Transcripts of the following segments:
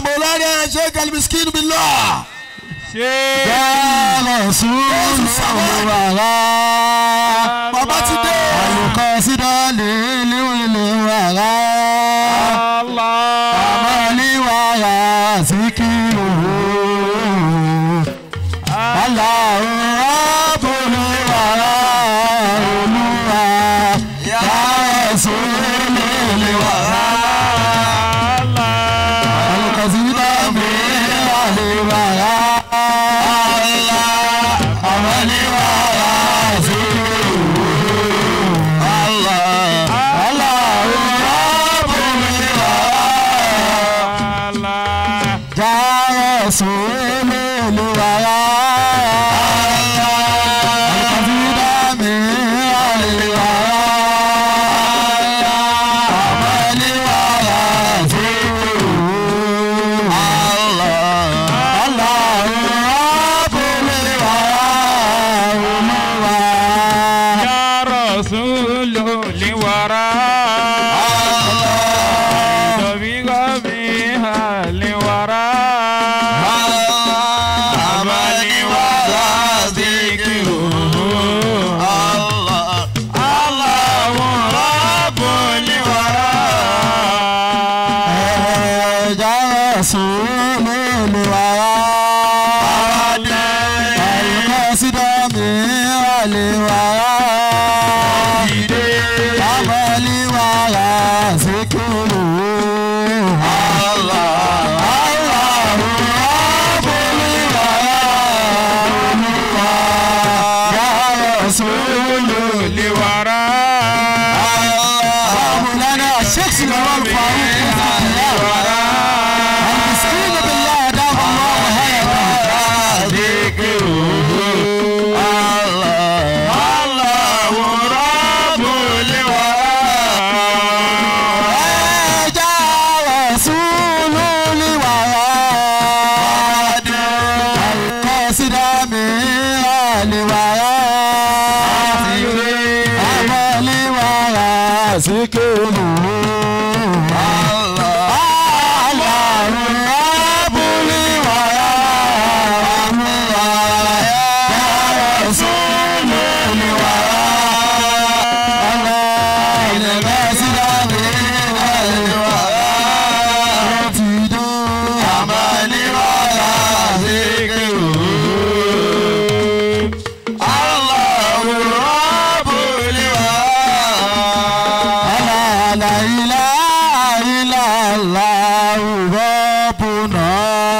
مولانا شيخ المسكين بالله ṣé Yàrá sùúrù wàrà. bàbá ti dé Àlùkò sídọ̀lì níwìlì wàrà. Allah. Àmọ́lí wàrà síkìrù. Aláwọ̀ àbúrò wàrà olúwa. Yàrá sùúrù wàrà. Àlùkò sídọ̀lì níwìlì wàrà. Àmọ́lí wàrà síkìrù. Jàre sùúrù lùwàrà. Àlùkàfídà mi àlèwàrà. Àmàlíwàrà sùúrù. Aláwọ̀ àbúléwàrà olúwa. Ya Rasulul liwara. Tabiga biha liwara. Amali wara zikiru. Allahu Rabbul liwara. Jàre sùúrù lùwàrà. Àlùkàfídà mi àlèwàrà. Àmàlíwàrà síkìrù. Rasulul liwara. مولانا الشيخ سليمان فاروق المسكين بالله دام الله هيئته Allahu Rabbul liwara. جاء رسول الوعد القاصد من الوعد عمل وعد سكنه الله رب الوعد يا رسول الوعد القاصد من الوعد عمل وعد ألا لا إله إلا الله ربنا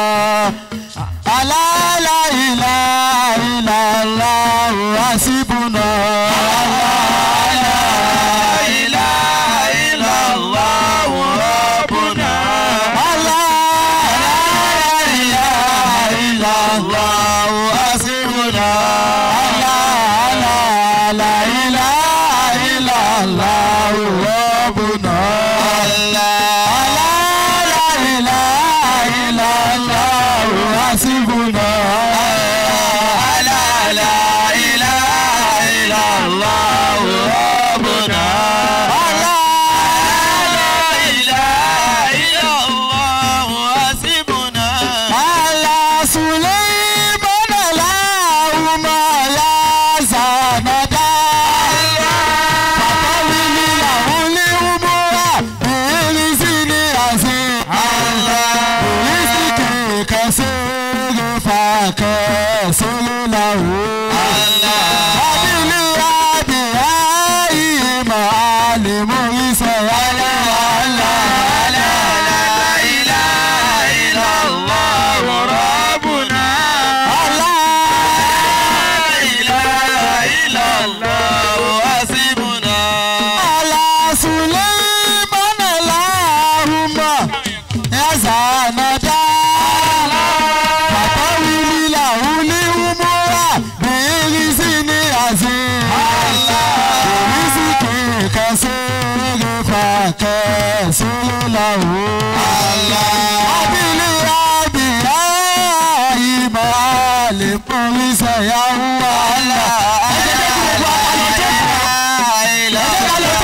ألا لا إله إلا الله حسبنا ألا لا إله إلا الله حسبنا ألا لا لا إله إلا الله ربنا ألا لا إله إلا الله حسبنا ألا لا إله إلا الله ربنا ألا على سليمان اللهم يا زندا فطول له الأمور برزق عظيم برزق كثير فكسر له أبي أبي معلم إسرائيل على سليمان اللهم يا زندا فطول له الأمور برزق عظيم برزق كثير فكسر له أبي أبي أي معلم إسرائيل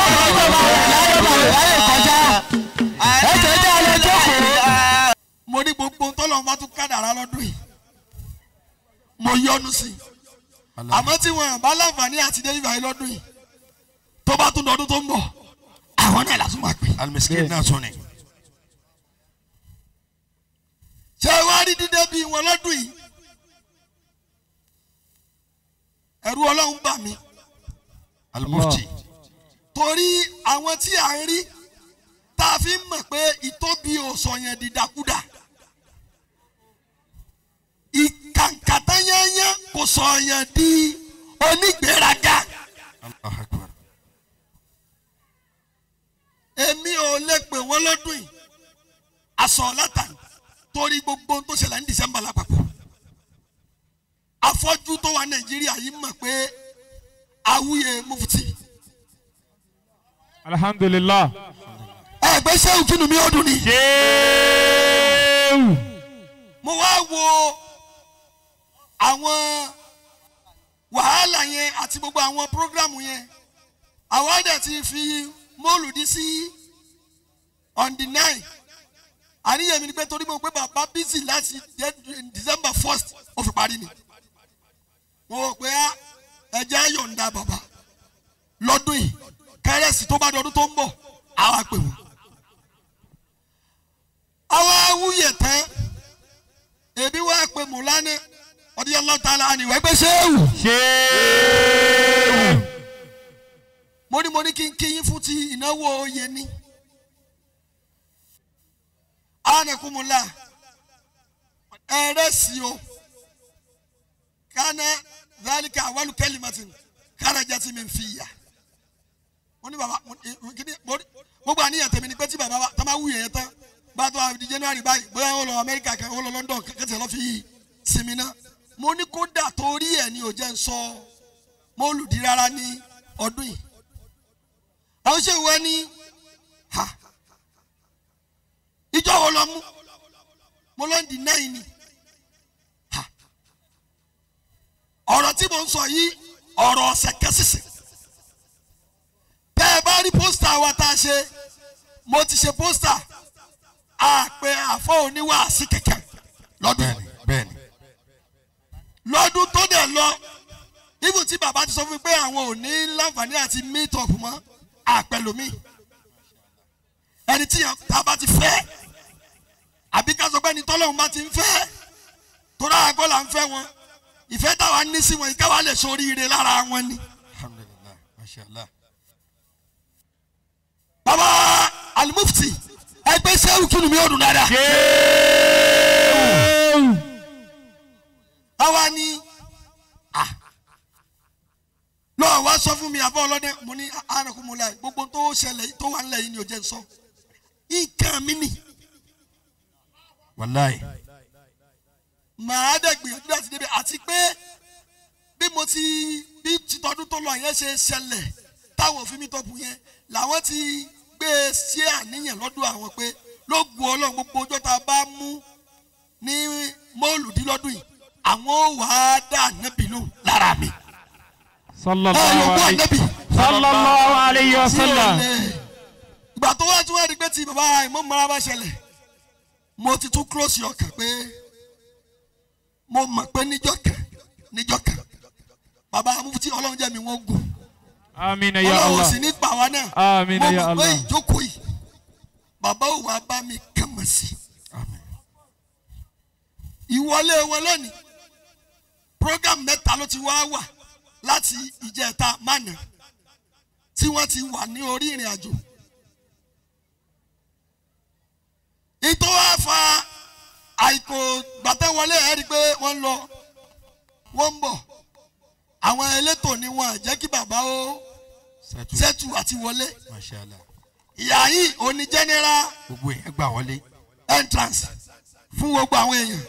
mo ní bá tún kádàrá lọ́dún yìí mo yọnu sí i àmọ́ tí wọn bá láǹfààní àti dé ibà yìí lọ́dún yìí tó bá tún lọ́dún tó ń bọ̀ àwọn náà lásán máa pè. alimiskin náà tún ni. ṣé wàá rí dídé bíi wọn lọ́dún yìí ẹ̀rù ọlọ́run bà mí alimufti. torí àwọn tí à ń rí tá a fi ń mọ̀ pé ìtóbi ò sọ̀yàn dìdàkudà ìkàǹkàtà yányán kò sọ̀yàn di onígbéraga Allahu Akbar. èmi ò lè pè wọ́n lọ́dún yìí aṣọ látà torí gbogbo ohun tó ṣẹlẹ̀ ní December lápapọ̀ afọ́jú tó wà Nàìjíríà yìí mọ̀ pé awúyẹ mufti alhamdulilah. ẹgbẹ́ sẹ́wù kínú mi ó dùn ni. ṣéwù. mo wá wo àwọn wàhálà yẹn àti gbogbo àwọn prógrámù yẹn àwa dẹ̀ ti fi mọ́ọ̀lùdí sí on the nine àníyàn mi ni pé torí mo pé bàbá bísí láti dé- December first ó fi parí ni mo rò pé á, ẹjẹ́ á yọ̀ǹda bàbá lọ́dún yìí kérésì tó bá dọdún tó ń bọ̀ àwa pè wọ́n àwa wúyẹ̀ tán ebi wá pé mùlánà ọdí ọlọ́ta la ni wẹ́ẹ́ gbé sẹ́wù. ṣéwù. mo ní mo ní kí n kí yín fún ti ìnáwó oyè ní. anakunmula ẹrẹsì o kana zalika awalu kẹlimatin karajati min fiya. mo ní baba mo ní kíni mo ní gbogbo àníyàn tèmi ni pé tí baba wa tá máa wú yẹn tán bá tó a di january báyìí bóyá ó lọ amẹ́ríkà kan ó lọ london kẹ́tẹ́ lọ́ fi sinmi náà mo ní kódà torí ẹ̀ ni ò jẹ́ ń sọ mọ́lùdí rárá ní ọdún yìí àwọn ṣe wọ ní ha ìjọ wo lọ mú mo lọ ń di náà ni ha ọ̀rọ̀ tí mo ń sọ yìí ọ̀rọ̀ ọ̀sẹ̀ kẹsìsì bẹ́ẹ̀ bá rí pósítà wa tá a ṣe mo ti ṣe pósítà àpè àfọ oníwàásí kẹ̀kẹ́ lọ́dún bẹ́ẹ̀ni bẹ́ẹ̀ni. lọ́dún tó dẹ̀ lọ ibù tí bàbá ti sọ fún mi pé àwọn ò ní láǹfààní àti meet up mọ́ àpẹlómi ẹni tí a bá ti fẹ́ àbí ká sọ pé ẹni tọ́lọ́hún bá ti ń fẹ́ torí àgọ́ là ń fẹ́ wọn ìfẹ́ táwa ní sí wọn ìkáwá lè soríire lára wọn ni. alhamdulilah masha allah. bàbá alimufti ẹgbẹ́ sẹ́wù kínú mi ò dùn dáadáa. ṣéwù. àwa ni ah, lọ́wọ́ wá sọ fún mi àbọ̀ ọlọ́dẹ mo ní àrùnkùnmọ́lá gbogbo tó ṣẹlẹ̀ tó wà nílẹ̀ yìí ni ò jẹ́ n sọ nǹkan mi nì wàláyé. màá dẹ̀ gbìyànjú láti débi àti pé bí mo ti bí títọ́dún tó lọ yẹn ṣe ṣẹlẹ̀ táwọn òfin mi tọ́pù yẹn làwọn ti gbé e sí àníyàn lọ́dún àwọn pé ló gu ọlọ́run gbogbo ọjọ́ tá a bá mú ní mọ́ọ̀lùdínlọ́dún yìí àwọn ò wá dá nẹ́bì lò lára mi. ẹ sallallahu yòókù alayhi ànẹ́bì. sallallahu alayhi wa tí ò sallam. lè ìgbà tó wá tí wọ́n rí pé tí bàbá ìmọ̀ mọ́ra bá ṣẹlẹ̀ mo ti tún close ọkàn pé mo mọ̀ pé níjọ́ kan níjọ́ kan bàbá amúfutí ọlọ́run jẹ́ mi wọ́n gùn amina ya ọlọ́run allah. sì ní pa wá náà Àmín mo ya mọ̀ pé Allah. ìjókòó yìí bàbá ò wá bá mi kàn mọ̀ sí Àmín. ìwọlé wọn lónìí program mẹ́ta ló ti wá wà láti ìjẹta mánà tí wọ́n ti wà ní orí ìrìn àjò. ìtọ́ wá fa àìkò gbàtẹ́wọlé ẹ̀ rí i pé wọ́n ń lọ wọ́n ń bọ̀ àwọn elétò ni wọn à jẹ́ kí bàbá ó sẹ́tù ṣẹ́tù àti wọlé masha allah. ìyá yìí òní general gbogbo yẹn gbà wọlé. entrance fún gbogbo àwọn èèyàn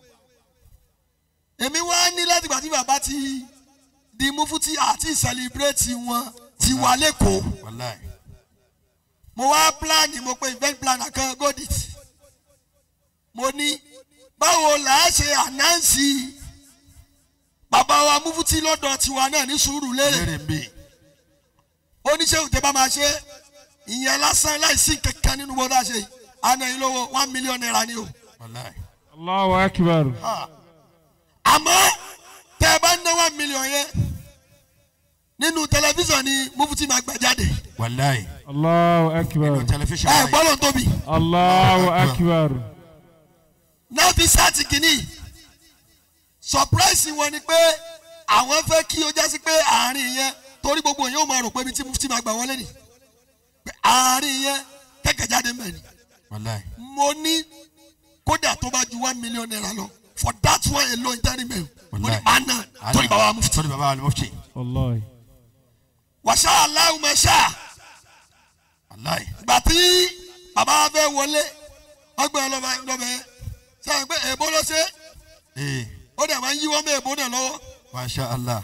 èmi wá ní láti gbà tí bàbá ti di mufuti àti celebrate wọn ti wà lẹ́kọ̀ọ́ wàláyé. mo wá plan mo pe event planner kan godit mo ní báwo là á ṣe ànáǹsì bàbá wa mufuti lọ́dọ̀ tiwa náà ní sùúrù lérè lérè ń bè. oníṣẹ́ òtẹ́ bá máa ṣe ìyẹn lásán láìsí kankan nínú bó dáa ṣe yìí àná yìí lówó one million naira ni o wàláyé. Allahu akbar. àmọ́ tẹ́ ẹ bá ná one million yẹn nínú tẹlifíṣàn ni mufti máa gbà jáde wàláyé Allahu akbar. nínú tẹlifíṣàn ẹ báyìí. gbọ́dọ̀ tóbi Allahu akbar. náà fi sáàtì kìíní surprise wọn ni pé àwọn fẹ́ kí o jásí pé àárín yẹn torí gbogbo yẹn ó máa rò pé ibi tí mufti máa gbà wọlé ni pé àárín yẹn kẹ̀kẹ́ jáde mẹ́rin wàláyé mo ní kódà tó bá ju one million naira lọ for that one alone tẹ́rì mẹ́rin mo ní Wallahi. máa ná torí bàbá wa mufti. torí bàbá wa ni mufti. Wallahi. wàṣà aláwùmọ̀ ṣáà wàláyé gbà tí bàbá wa fẹ́ wọlé ọgbẹ́ ọlọ́ba lọ́bẹ̀ sẹ́yìn pé èèbó ló ṣe ee ó dẹ̀ máa ń yíwọ́ mọ́ èèbó náà lọ́wọ́ masha allah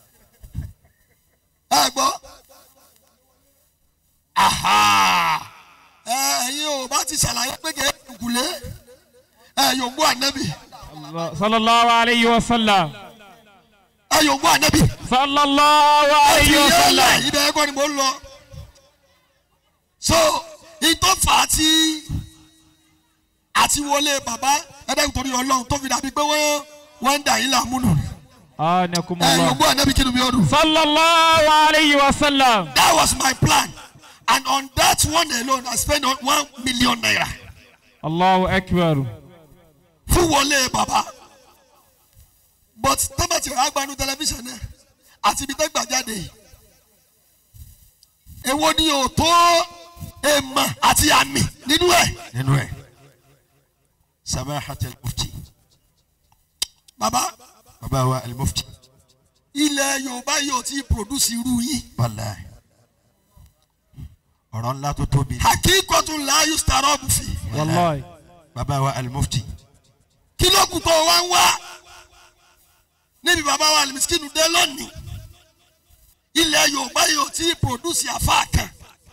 ẹ gbọ́ aha ẹ ẹ̀yin ò bá ti ṣàlàyé pé kẹ́ ẹ̀ kùlé ẹ yóò gbọ́ ànábì Allah- Sallallahu alayhi wa sallam. ẹ yóò gbọ́ ànábì Sallallahu ẹ fi alayhi wa yẹ́lẹ̀ sallam. ibẹ̀ ẹ̀kọ́ ni mo ń lọ so ìtọ́ fà á ti àti wọlé bàbá ẹ̀dẹ́gbẹ̀ torí ọlọ́run tó fi dàbí pé wọ́n wọ́n ń dà yín láàmúnù ẹ yóò Anakumullah. gbọ́ ànábì kí ni mi ò dùn. Sallallahu alayhi wa sallam. That was my plan. And on that one alone, I spent on one million naira. Allahu akbar. Fún wọlé bàbá. But tọ́mọ̀tì rẹ̀ agbanu tẹlifíṣàn náà àti ibi tó gbà jáde yìí. Èwo ni ò tó èèmọ̀ àti àmì nínú ẹ̀? nínú ẹ samahat al-mufti Bàbá bàbá wa al-mufti ilẹ̀ Yorùbá yóò ti produce irú yín. wàláyé ọ̀rọ̀ ńlá tó tóbi Hakíkọ̀tún láàyò starọ́ọ̀bù fi. Wallahi. bàbá wa al-mufti Kí ló kù tó wá ń wá? Níbi bàbá wa Alimiskin dé lónìí. Ilẹ̀ Yorùbá yóò ti produce àfa kan.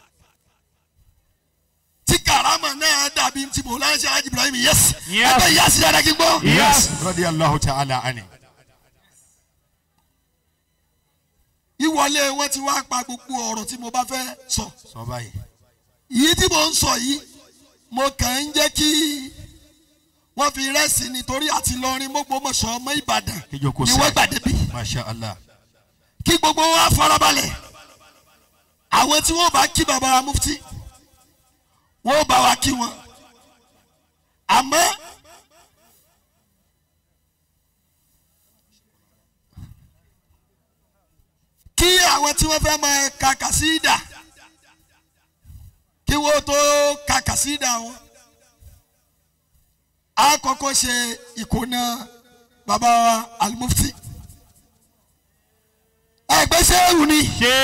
Tí karama náà dàbí ti mò láyé ṣe Hajj Ibrahim yes. Yes. Ẹgbẹ́ ìyá sí dáadáa kí n gbọ́. Yes. radiyallahu ta'ala ani Ìwọlé wọn ti wá pa gbogbo ọ̀rọ̀ tí mo bá fẹ́ sọ. sọ báyìí Yìí tí mo ń sọ yìí, mo kàn ń jẹ́ kí wọ́n fi rẹ́sì nítorí àti lọrin mọ́gbọ́mọṣọ́ ọmọ Ìbàdàn kíjoko ni wọ́n gbà débi. masha allah kí gbogbo wa farabalẹ̀ àwọn tí wọ́n bá kí baba wa mufti wọ́n bá wa kí wọn àmọ́ kí àwọn tí wọ́n fẹ́ máa ka kàsídà kí wọ́n tó ka kàsídà wọn á kọ́kọ́ ṣe ìkóná baba wa alimufti ẹgbẹ́ sẹ́ẹ̀rù ni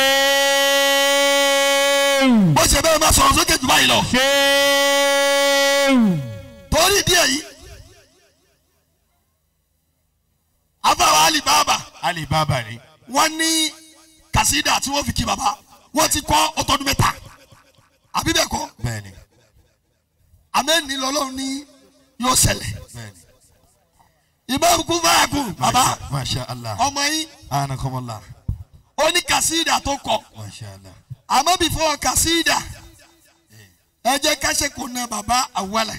Shehu. bó ṣe bẹ́ẹ̀ máa sọ̀rọ̀ sókè jù báyìí lọ. Shehu. torí díẹ̀ yìí afáwa alibaba ali baba ni wọ́n ní kàsídà tí wọ́n fi kí baba wọ́n ti kọ́ ọtọ́dún mẹ́ta àbí bẹ́ẹ̀ kọ́ bẹ́ẹ̀ni amẹ́ni lọ́lọ́run ní yóò ṣẹlẹ̀ bẹ́ẹ̀ni ìmáàmù kún fáyà kún baba Masha- masha allah ọmọ yín anakumullah ó ní kàsídà tó kọ masha allah àmọ́ before kàsídà ẹ jẹ́ ká ṣe kò na baba àwọlẹ̀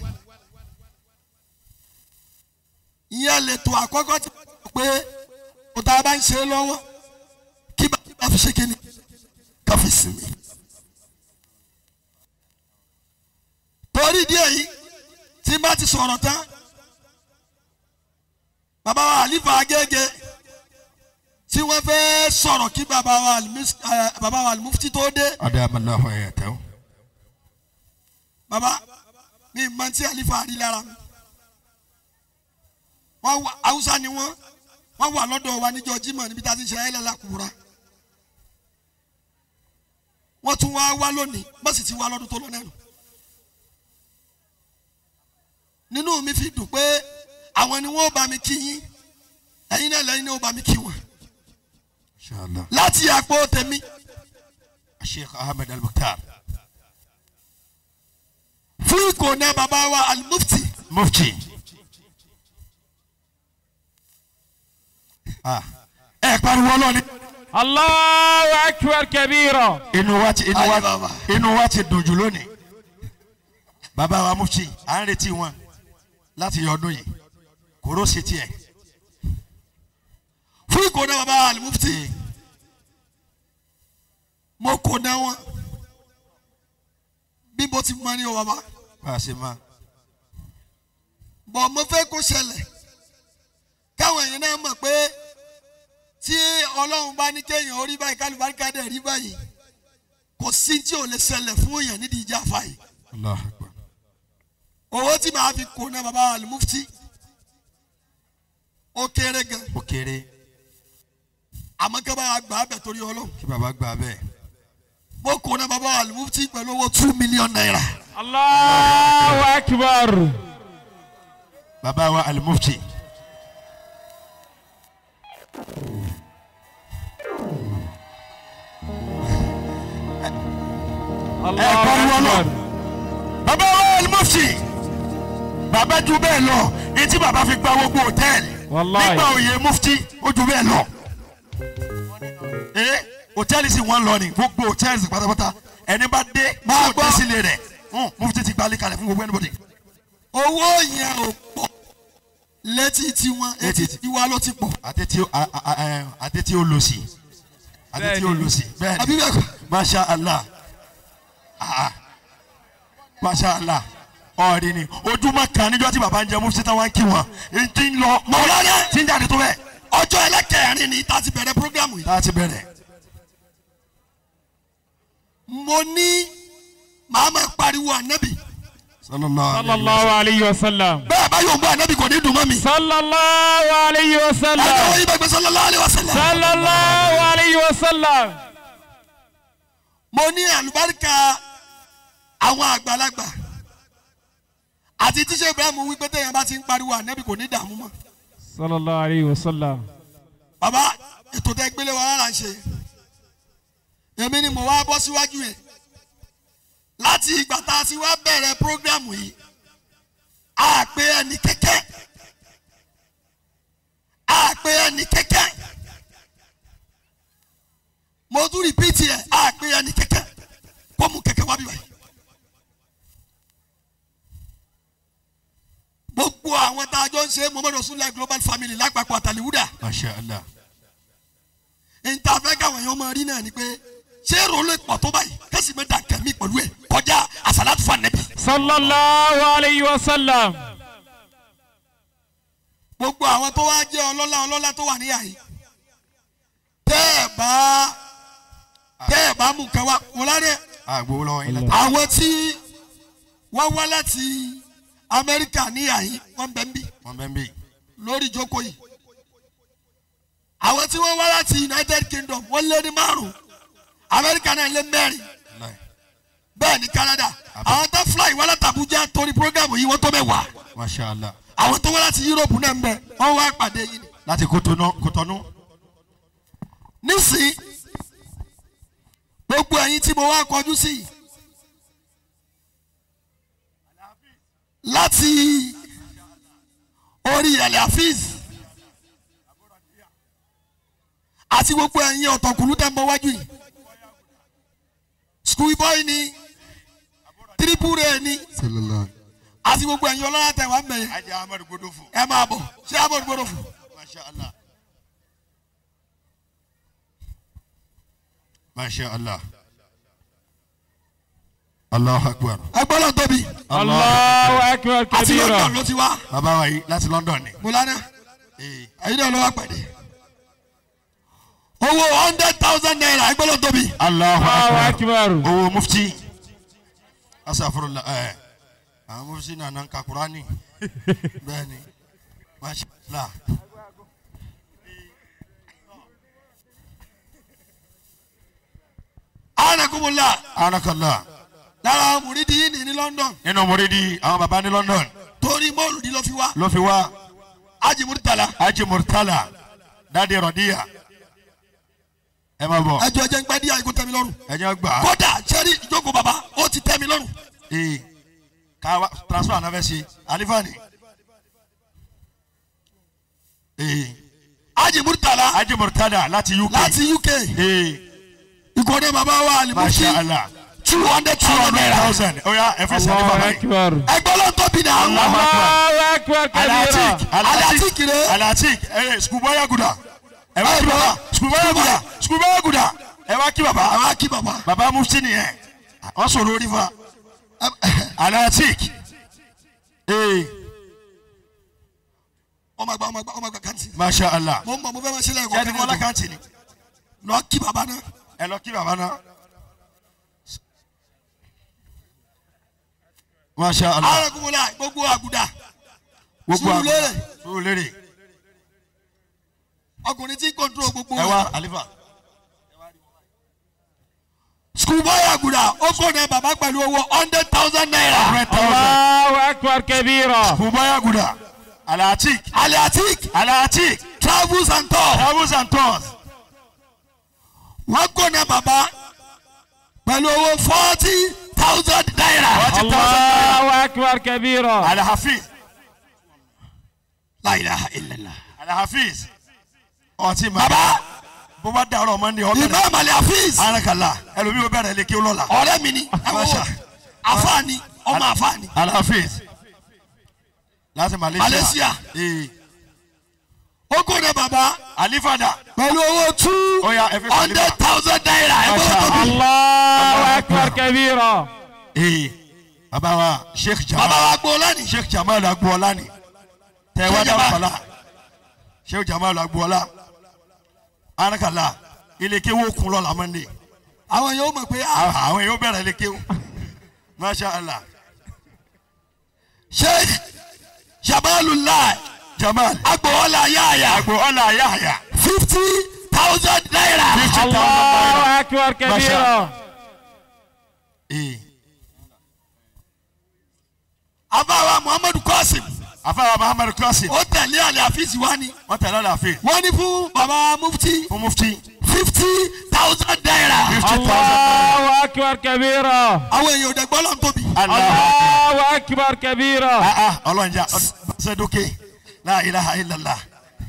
ìyẹn lè tó àkọ́kọ́ tí wọ́n sọ pé o tá a bá ń ṣe lọ́wọ́ kí bàbá fi ṣe kíni ká fi sinmi. torí díẹ̀ yìí tí n bá ti sọ̀rọ̀ tán bàbá wa àlífà agége tí wọ́n fẹ́ sọ̀rọ̀ kí bàbá wa Al-Mis- eh, bàbá wa Al-Mufti tó dé adamallahu ayatahu bàbá mi máa ti àlífà rí lára mi wọ́n wà haúsá ni wọ́n wọ́n wà lọ́dọ̀ wa níjọ́ Jímọ̀ níbi tá a ti ṣe ayẹlẹ làkúra wọ́n tún wá wá lónìí bó sì ti wá lọ́dún tó lọ náà nù. nínú mi fi dùn pé àwọn ni wọ́n bá mi kí yín ẹ̀yin náà lẹ́yìn náà ó bá mi kí wọn inshallah láti àpò tèmi sheikh ahmed al-mukhtar fún ìkòná bàbá wa Al-Mufti mufti ah ẹ pariwo ọlọ́ni. Allahu akbar kabira. inú wa ti inú Ayé wa bàbá. inú wa ti dùn jù lónìí bàbá wa mufti à ń retí wọn láti yọ ọdún yìí kóró ṣe tiẹ̀ fún ìkóná bàbá alimufti mo kóná wọn bí mo ti mọ ní o bàbá bá a ṣe máa bọ̀ mo fẹ́ kó ṣẹlẹ̀ káwọn èèyàn náà mọ̀ pé tí ọlọ́run bá ní kéèyàn orí báyìí kálíbáríkà dẹ̀ rí báyìí kò sí tí ò lè ṣẹlẹ̀ fún èèyàn nídìí ìjà fàyè allah akbar owó tí màá fi kóná bàbá alimufti ó kéré gan ó kéré àmọ́ kí wọ́n bá gbà á bẹ̀ torí ọlọ́run kí baba gbà bẹ́ẹ̀ mo kóná bàbá alimufti pẹ̀lú owó two million naira. Allahu akbar. baba wa alimufti Allahu pariwo lọ. akbar. baba wa alimufti baba ju bẹ́ẹ̀ lọ etí baba fi gba gbogbo hòtẹ́ẹ̀lì Wallahi. nígbà òye mufti ó ju bẹ́ẹ̀ lọ ee hòtẹ́ẹ̀lì sì wọ́n lọ ni gbogbo hòtẹ́ẹ̀lì sì pátápátá ẹni bá dé Máa máa gbọ́. gbọ́ sílé rẹ̀ hùn, mufti ti gbalẹ̀ kalẹ̀ fún gbogbo anybody owó yẹn ò pọ̀ létí tiwọn etí Létí- tiwa ló ti pọ̀ àti tí ó- a- a- a- ẹ, àti tí ó lò sí àti tí ó Bẹ́ẹ̀ni. lò sí bẹ́ẹ̀ àbí ni bẹ́ẹ̀ kọ́ masha allah ah masha allah ọ̀rìn ni ojúmọ́ kan níjọ́ tí baba ń jẹ mufti táwọn kí wọn n ti ń lọ Mọ̀lánà. tí ń jáde tó bẹ́ẹ̀ ọjọ́ ẹlẹ́kẹ̀rin ni tá a ti bẹ̀rẹ̀ programu yìí tá a ti bẹ̀rẹ̀ mo ní màá máa pariwo ànábì sallallahu alaihi Sallallahu alayhi wa sallam. bẹ́ẹ̀ bá yóò gbọ́ ànábì kò ní dùn mọ́ mi Sallallahu alayhi wa ẹ̀jẹ̀ sallam. wọ́n yí bẹ́ẹ̀ gbé sallallahu alaihi wasallam Sallallahu alayhi wa sallam. mo ní àlùbáríkà àwọn àgbàlagbà àti tíṣe ibrahim wípé téèyàn bá ti ń pariwo ànábì kò ní dààmú mọ́ Sallallahu alayhi wa sallam. bàbá ètò tẹ gbélé wa rárá ń ṣe èmi ni mo wá bọ́ síwájú yẹn láti ìgbà tá a ti wá bẹ̀rẹ̀ prógrámù yìí a pé ẹni kẹ́kẹ́ a pé ẹni kẹ́kẹ́ mo tún rìpíìtì ẹ̀ a pé ẹni kẹ́kẹ́ kó mú kẹ́kẹ́ wá bí wáyé gbogbo àwọn tá a jọ ń ṣe Muhammadu Rasulullah global family lápapọ̀ àtàlíwúdà masha allah nta fẹ́ káwọn èèyàn máa rí náà ni pé ṣé èrò lè pọ̀ tó báyìí kẹ́sì mi dà kẹ́mi pẹ̀lú ẹ̀ kọjá àsàlátù fún ànẹ́bí. Sallallahu alayhi wa sallam. gbogbo àwọn tó wá jẹ́ ọlọ́lá ọlọ́lá tó wà níyà yìí tẹ́ ẹ̀ bá tẹ́ ẹ̀ bá mú nǹkan wá wọ́n lárẹ́ àgbo lọ́wọ́ yín Allah. lẹ́tà àwọn tí wọ́n wá láti Amẹ́ríkà níyà yìí wọ́n bẹ̀ ń bì wọn bẹ́ẹ̀ bí lórí ìjókòó yìí àwọn tí wọ́n wá láti United Kingdom wọ́n lé ní márùn-ún Amẹ́ríkà náà lé mẹ́rin bẹ́ẹ̀ ní Canada àwọn tó fly wá láti Abuja torí program yìí wọ́n tó mẹ́wàá masha allah àwọn tó wá láti Europe náà ń bẹ wọ́n wá pàdé yìí ni. láti kótónú kótónú nísìnyí gbogbo ẹ̀yin tí mo wá kọjú sí yìí láti orí ẹ̀lẹ́ àfíìs àti gbogbo ẹ̀yin ọ̀tọ̀kùlú tẹ̀ ń bọ̀ wájú yìí school boy ni triple a ni àti gbogbo ẹ̀yin ọlọ́lá tẹ̀ wá ń bẹ̀ yẹn ajá amadu godofo ẹ máa bọ̀ ṣé àbọ̀ gbọ́dọ̀ fún masha allah masha allah allahu akbar ẹ gbọ́dọ̀ tóbi Allahu akbar àti London kabira. ló ti wá bàbá wa yìí láti london ni mo lánàá. ee ẹyin náà ló wá pàdé owó hundred thousand naira ẹgbẹ́lẹ́ tóbi allahu Allahu akbar akbar. owó mufti asafurula ẹ àwọn mufti nana ń ka kurani bẹ́ẹ̀ni masha allah anakunmula anakallah lára mùrídì yìí ní ní London nínú muridi àwọn baba ní london torí mọ́ọ̀lùdí ló fi wá ló fi wá ájì múrítàlá aji murtala dadi rọdíya ẹ má bọ ẹjọ́ ẹjẹ́ ń pẹ́ díẹ̀ ikú tẹ́mi lọ́rùn ẹ jẹ́ gbà á kódà sẹ́rí ìjókòó bàbá ó ti tẹ́mi lọ́rùn ee ká wá transfer anafẹ ṣe alifani ee ájì múrítàlá aji murtala láti uk láti UK ee ìkọ́dé bàbá wa àlìmọ́sí masha allah two hundred two thousand hundred naira thousand oya ẹ fi sẹ́ni Allahu bàbá yìí akbar. ẹgbẹ́lẹ́ tóbi náà Allah. Allahu akbar كبيرا alatik Alatik re. alatik ẹ sukubaya guda ẹ wá kí Ẹ baba bọ́. sukubaya guda sukubaya guda ẹ wá kí baba àwọn akí bàbá baba mufti nìyẹn wọn sọ̀rọ̀ orí fa alatik ee ọmọ àgbà ọmọ àgbà ọmọ àgbà kàntì masha allah mo ń bọ̀ mo fẹ́ máa ṣe lẹ́yìn ṣé ẹ ti fọlá kọ̀ọ̀kan kàntì ni lọ kí bàbá náà ẹ lọ kí baba náà masha allah arákùnrin gbogbo àgùdà gbogbo àgbà Surulere. Surulere ọkùnrin tí ń kọ́ńtúrò gbogbo ẹ wá alifa schoolboy àgùdà ó kọ́ ní bàbá pẹ̀lú owó hundred thousand naira hundred thousand الله أكبر كبيرا sukubaya guda alatik aliatik alatik travels and tours travels and tours wọ́n kọ́ ní bàbá pẹ̀lú owó forty thousand naira forty thousand naira الله أكبر كبيرا alahafiz la ilaha illallah alahafiz ọtí ma bàbá bó bá dàrọ ọmọ ní ọbẹ rẹ imam aliafiz arakala ẹlòmíì ó bẹ̀rẹ̀ lékè lọ́la ọ̀rẹ́ mi ni Masha. afaani ọmọ afaani alahafiz láti malaysia Malaysia. ee ó kọ́ ní bàbá alifada pẹ̀lú owó two ó yá ẹ fi hundred salifa thousand naira ẹ Masha. bọ́ tóbi الله أكبر كبيرا ee baba wa sheikh bàbá jamal wa gbọ́ lẹ́nu sheikh jamal agboola ni tẹ wá Sheikh dáhùn Jamal. fọlá sheikh jamal agboola arakala ilé wo kun lọ́la mọ́ndé àwọn yóò mọ̀ pé ah, àwọn èèyàn bẹ̀rẹ̀ lékè o masha allah sheikh jamalullah jamal agboola yaaya agboola yahya fifty thousand naira fifty thousand naira. الله أكبر كبيرا ee abawa muhammadu qasim afaawa muhammadu klaasi ó tẹ̀lé aliafiz wa ni wọn tẹ̀lé ọ̀làfẹ́ wọ́n ní fún baba mufti fún mufti fifty thousand naira fifty thousand naira الله أكبر كبيرا àwọn èèyàn ò dẹ̀ gbọ́ lọ́n tóbi allah الله أكبر كبيرا ah ah ọlọ́njà ṣe dókè la ilaha illallah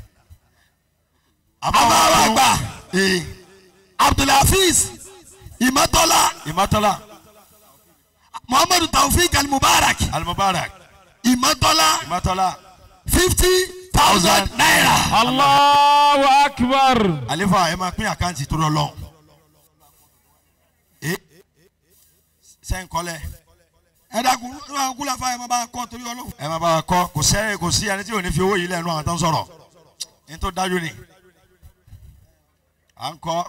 abawa àgbà ee abdulhafiz imatola ìmọ̀tọ́lá muhammadu taofik alimubarak alimubarak imatola ìmọ̀tọ́lá fifty thousand naira الله أكبر alifa ẹ máa pín àkáǹtì tó lọ lọ́hùn ee sẹ́ńkọ́lẹ̀ ẹ dákun ní àwọn kúlà fáyà máa bá a kọ́ torí ọlọ́run ẹ máa bá wa kọ́ kò sẹ́ kò sí ẹni tí ò ní fi owó yìí lẹ́nu àwọn tó ń sọ̀rọ̀ ní tó dájú ni à ń kọ́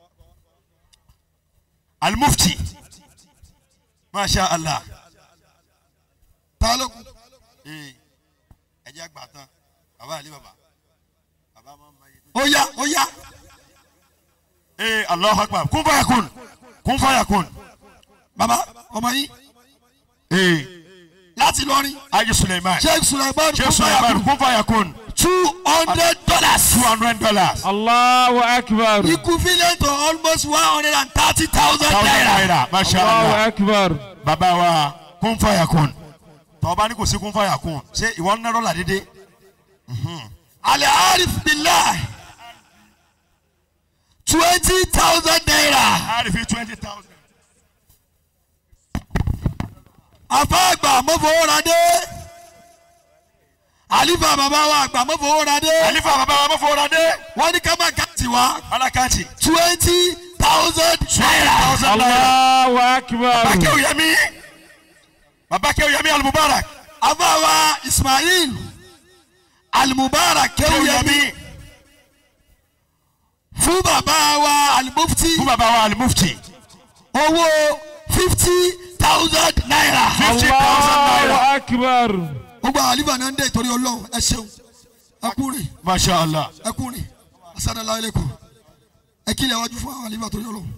alimufti masha allah ta ló kù ee ẹ jẹ́ àgbà tán bàbá àlè bàbá bàbá máa ń ma iye tó. ó yá ó yá ee allahu akbar kun faya kun kun faya kun baba ọmọ yín ee láti lọrin aji suleiman sheikh sulaiman sheikh suleiman kun faya kun two hundred dollars two hundred dollars الله أكبر equivalent to almost one hundred and thirty thousand thousand naira naira masha الله allah أكبر bàbá wa kun faya kun tọ́ba ní kò sí kun faya kun ṣé ìwọ ń nẹ́rọ̀ là dédé ali arif billah twenty thousand naira àrífi twenty thousand. afáàgbà mọ́fowóradé alifa bàbá wa àgbà mọ́fowóradé àlífà bàbá wa mọ́fọ́ra dé wọ́n ní ká má kàtì wá alákàtì twenty thousand naira thousand naira. الله أكبر bàbá kẹ́wù yẹmí bàbá kẹ́wù yẹmí alimubarak afáwa ismail alimubarak kẹ́wù kéwìyẹmí yẹmí fún bàbá wa alimufti fún bàbá wa alimufti owó fifty thousand naira. fifty thousand naira. الله أكبر gbogbo àwọn alifa náà ń dé ìtorí ọlọ́run ẹ ṣeun ẹ kúrin masha allah ẹ kúrin asadala ẹlẹ́kùn ẹ kílẹ̀ wájú fún àwọn alifa torí ọlọ́run.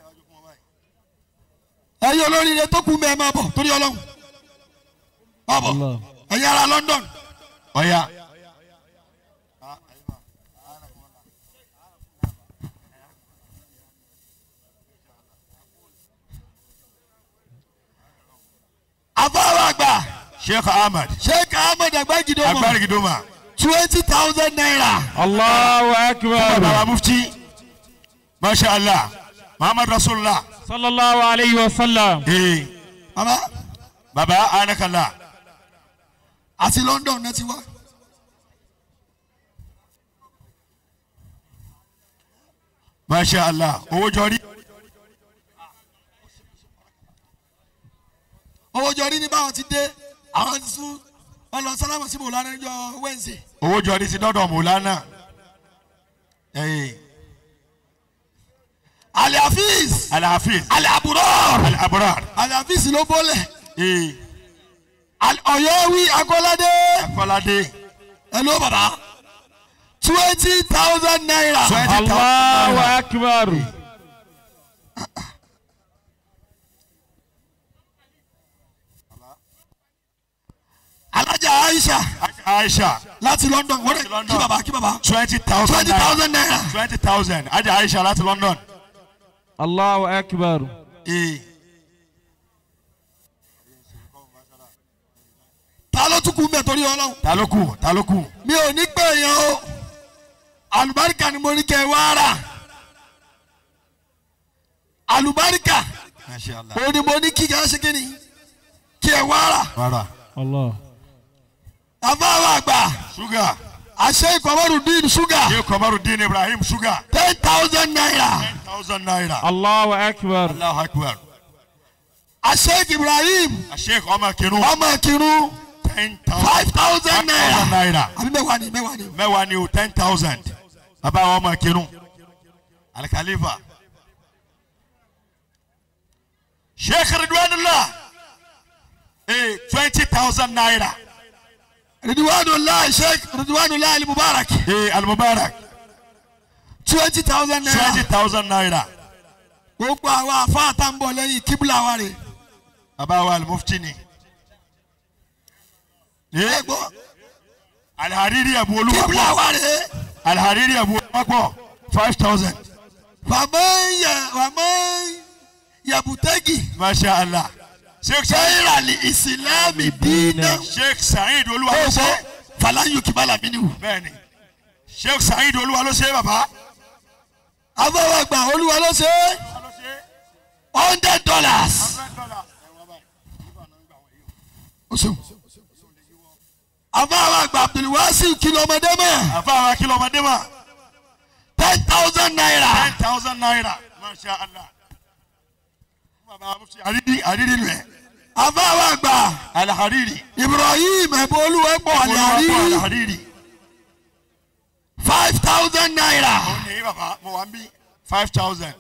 ẹ̀yin olóríire tó kú mẹ́ẹ̀ máa bọ̀ torí ọlọ́run. máa bọ̀ الله ẹ̀yin ará London ọ̀ya afáwọn àgbà sheikh ahmed sheikh ahmed agbágidomo agbárigidoma twenty thousand naira. الله bàbá أكبر wa mufti masha allah muhammad rasulillah صلى الله عليه وسلم ee baba bàbá anakala àti London náà ti wá. masha allah owó jọrí owó jọrí ní báwọn ti dé àwọn ti sún wọn lọ sálámù sí mòlánà níjọ́ Wednesday. owó jọrí ti dọ́dọ̀ mọ̀lánà ẹ̀yìn Ali Hafiz alhafiz Ali Aburor alabrar Ali Hafiz ló bọ́lẹ̀ ee Ali Ọ̀yọ́wí Akọ́ládé akọ́ládé hello baba twenty thousand naira twenty Allahu thousand akbar. Alájà Aisha aisha láti London wọ́n Láti rẹ̀ London. kí baba kí baba twenty thousand twenty naira thousand naira twenty thousand ajá aisha láti london Allahu akbar. ee ta ló tún kú mbẹ torí Ọlọ́run ta ló kù ta ló kù mi ò ní pè yẹn o àlùbáríkà ni mo ní kẹ́ ẹ wá rà àlùbáríkà masha allah òun ni mo ní kí kẹ́ ẹ ṣe kí ni kí ẹ wá rà rárá Allah. àbáwọ̀ àgbà sugar àṣẹ ìkọ̀mọ́rùndín ṣúgà yóò kọmaru dín ibrahim sugar ten thousand naira ten thousand naira Allahu akbar. allahu akbar àṣẹ Ibrahim sheikh ọmọ kinu ọmọ kírun ten thousand five thousand naira naira àbí mẹ́wàá ni mẹ́wàá ni mẹ́wàá ni o ten thousand bàbá àwọn ọmọ kinu alikalifa sheikh ridwanullah ee twenty thousand naira Ridwanullah Sheikh Ridwanullah Ali Mubarak ee alimubarak twenty thousand twenty naira thousand naira gbogbo àwọn àfáàtà ń bọ̀ lẹ́yìn kíbla wa rè bàbá wa alimufti ni é ee gbọ́ alihariri abu kíbla olúwapọ̀ wa rè alihariri abu olúwapọ̀ five thousand fàmọ́yẹ fàmọ́ yabutẹ́gì masha allah sheikh sa'id sẹ́yìnràlì ìsìlámì dínà sheikh sa'id olúwa ló ó ṣe gbọ́ fàlàyé kìbálà mi nìwò bẹ́ẹ̀ni sheikh sa'id olúwa ló ṣe bàbá. àbáwọ̀ àgbà olúwa ló ṣe hundred dollars ó ṣeun àbáwọ̀ àgbà abdulwasi kìlọ̀mọdé mọ́ àfàwọn akílọmọdé mà ten thousand naira ten thousand naira masha allah. bàbá mufti àrídì àrídì rẹ̀ àbáwọ̀ àgbà alihariri ibrahim ẹ̀bùn olúwẹ̀pọ̀ àlẹ́àrí alihariri. five thousand naira ó ní bàbá mo wà ń bí five thousand.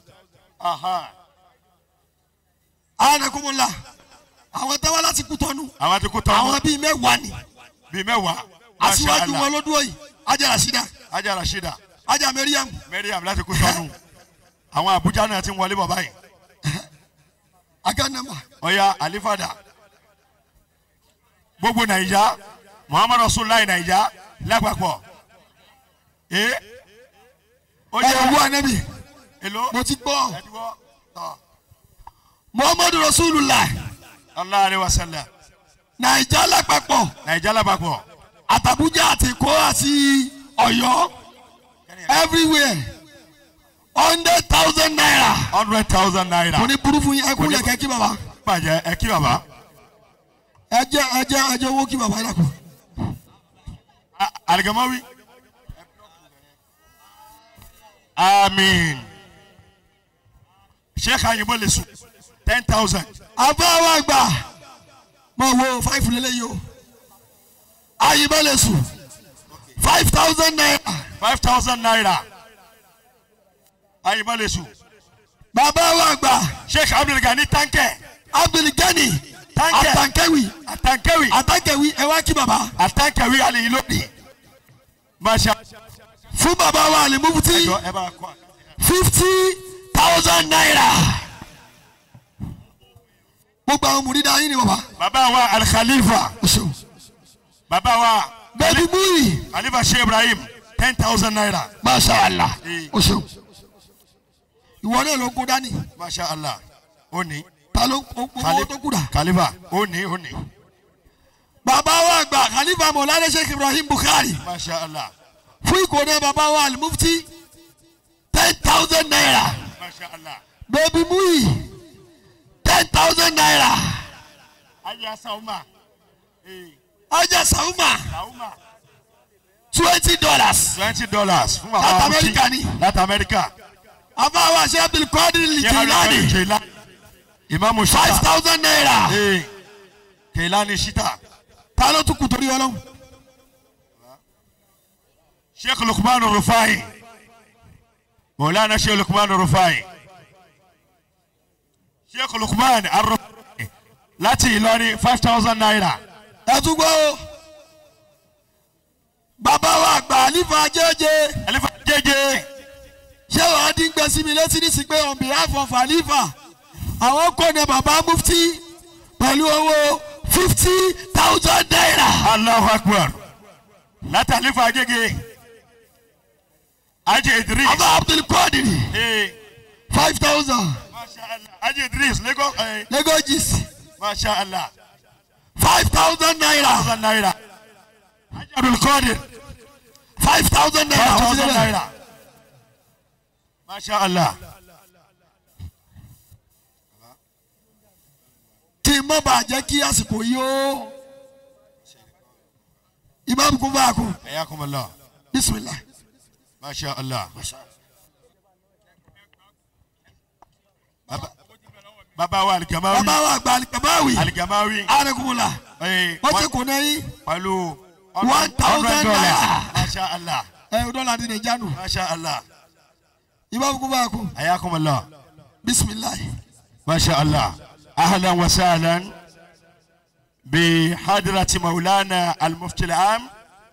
anakunmọ̀lá àwọn tẹ́wọ́ láti kú tọ́nu àwọn ti kú tán àwọn bíi mẹ́wàá ni bíi mẹ́wàá masha aṣíwájú wọn allah ló dúró yìí ajá rasida ajá rashida ajá mariam mariam láti kú tọ́nu àwọn abuja náà ti ń wọlé bọ̀ báyìí aganama ọ̀ya alifada gbogbo naija muhammadu rasulillah naija lápapọ̀ ee ó ẹ jẹ́ wú anabi èlò mo ti gbọ́ ẹ̀dúgbọ́ tọ̀ muhammadu rasulullah allah alayhi wa sallam naija lápapọ̀ naija lápapọ̀ àtàbújá àti èkó àti ọ̀yọ́ everywhere hundred thousand naira hundred thousand naira mo ní burú fún yín ẹ kú lẹ̀kẹ́ kí baba bàjẹ́ ẹ kí baba ẹ jẹ́ ẹ jẹ́ ẹ jẹ́ owó kí baba yà kú. A- aligamawi amin sheikh ayinbo lesu ten thousand àbáwọ̀ àgbà mo wo five lélẹ́yìí o ayíbẹ̀lẹ̀ sùn five thousand naira five thousand naira ayinbo lesu bàbá wa àgbà sheikh abdulgani tankẹ abdulgani Tankẹ. atankewi atankewi atankewi ẹ wá kí bàbá atankewi aliyin lónìí masha fún bàbá wa alimubuti ẹjọ ẹ bá kọ fifty thousand naira gbogbo àwọn mùrídà yín ni bàbá baba wa alikhalifa o ṣeun baba wa bẹẹbi muyi khalifa sheikh ibrahim ten thousand naira masha allah Eh. o ṣeun ìwọ náà ló kó dání masha allah ó ní ta ló kó owó tó kù dà. khalifa ó ní ó ní bàbá wa àgbà khalifa mọ̀lánà sheikh ibrahim bukhari masha allah fún ìkóná bàbá wa alimufti ten thousand naira masha allah bẹ́ẹ̀bi muyi ten thousand naira ayé asauma ee ọjà sàwùmà twenty dollars twenty dollars fún Láti bàbá Amẹ́ríkà ni. láti amẹ́ríkà. àbáwá ṣe abdulkadir Jilani Keilani. ìmáàmù five shita. thousand naira ee Keilani shita. ta ló tún kù torí ọlọ́run sheikh lukman rufai maulana sheikh lukman rufai sheikh lukman arufai láti ìlọrin five thousand naira. ẹ tún gbọ́ o bàbá wa àgbà àlífà jẹ́jẹ́ alifa jẹjẹ. ṣé wàá dín gbẹ sí mi létí ní sí pé on behalf of àlífà àwọn kò ní bàbá mufti pẹ̀lú owó fifty thousand naira allahu akbar láti alifa jẹjẹ. ajé idris. bàbá abdulkadir ee five thousand masha allah ajé idris lagos. ee lagos masha allah. five thousand naira thousand naira. ajé abdulkadir. five thousand naira five wọ́n ti thousand débẹ̀. naira. masha allah. kí n má bàa jẹ́ kí àsìkò yìí ó imam kún bá a kún ayakumullah. bisimilah. masha allah. Baba- baba wa alikamawi. bàbá wa àgbà alikamawi alikamawi. arakunla ee wọ́n ti kún náà yín pẹ̀lú One thousand naira. masha allah. ẹ o dọ́là ní nàìjánu masha allah. imam kún bá a kún ayakumullah. bisimilah. masha allah. ahlan wa sahlan بحضرة مولانا المفتي العام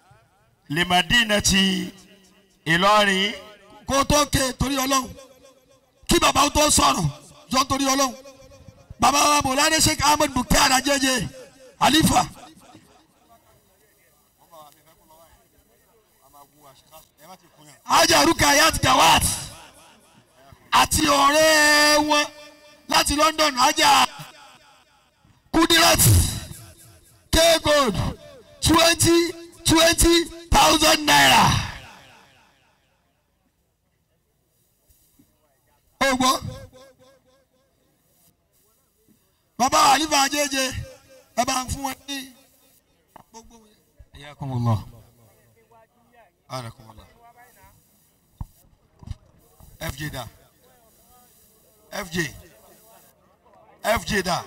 لمدينة إيلوري kó o tó ké torí ọlọ́run kí bàbá o tó sọ̀rọ̀ jọ torí ọlọ́run bàbá wa mọ̀lánà sheikh ahmed bukhari ajẹ́jẹ́ alifa ajá rukayat gawat àti ọ̀rẹ́ wọn láti london ajá kudirat k-gold twenty twenty thousand naira. ó gbọ́ bàbá àlífà àjẹjẹ ẹ bá ń fún wọn ní gbogbo wọn. حياكم الله أنكم الله اف جي ده اف جي اف جي ده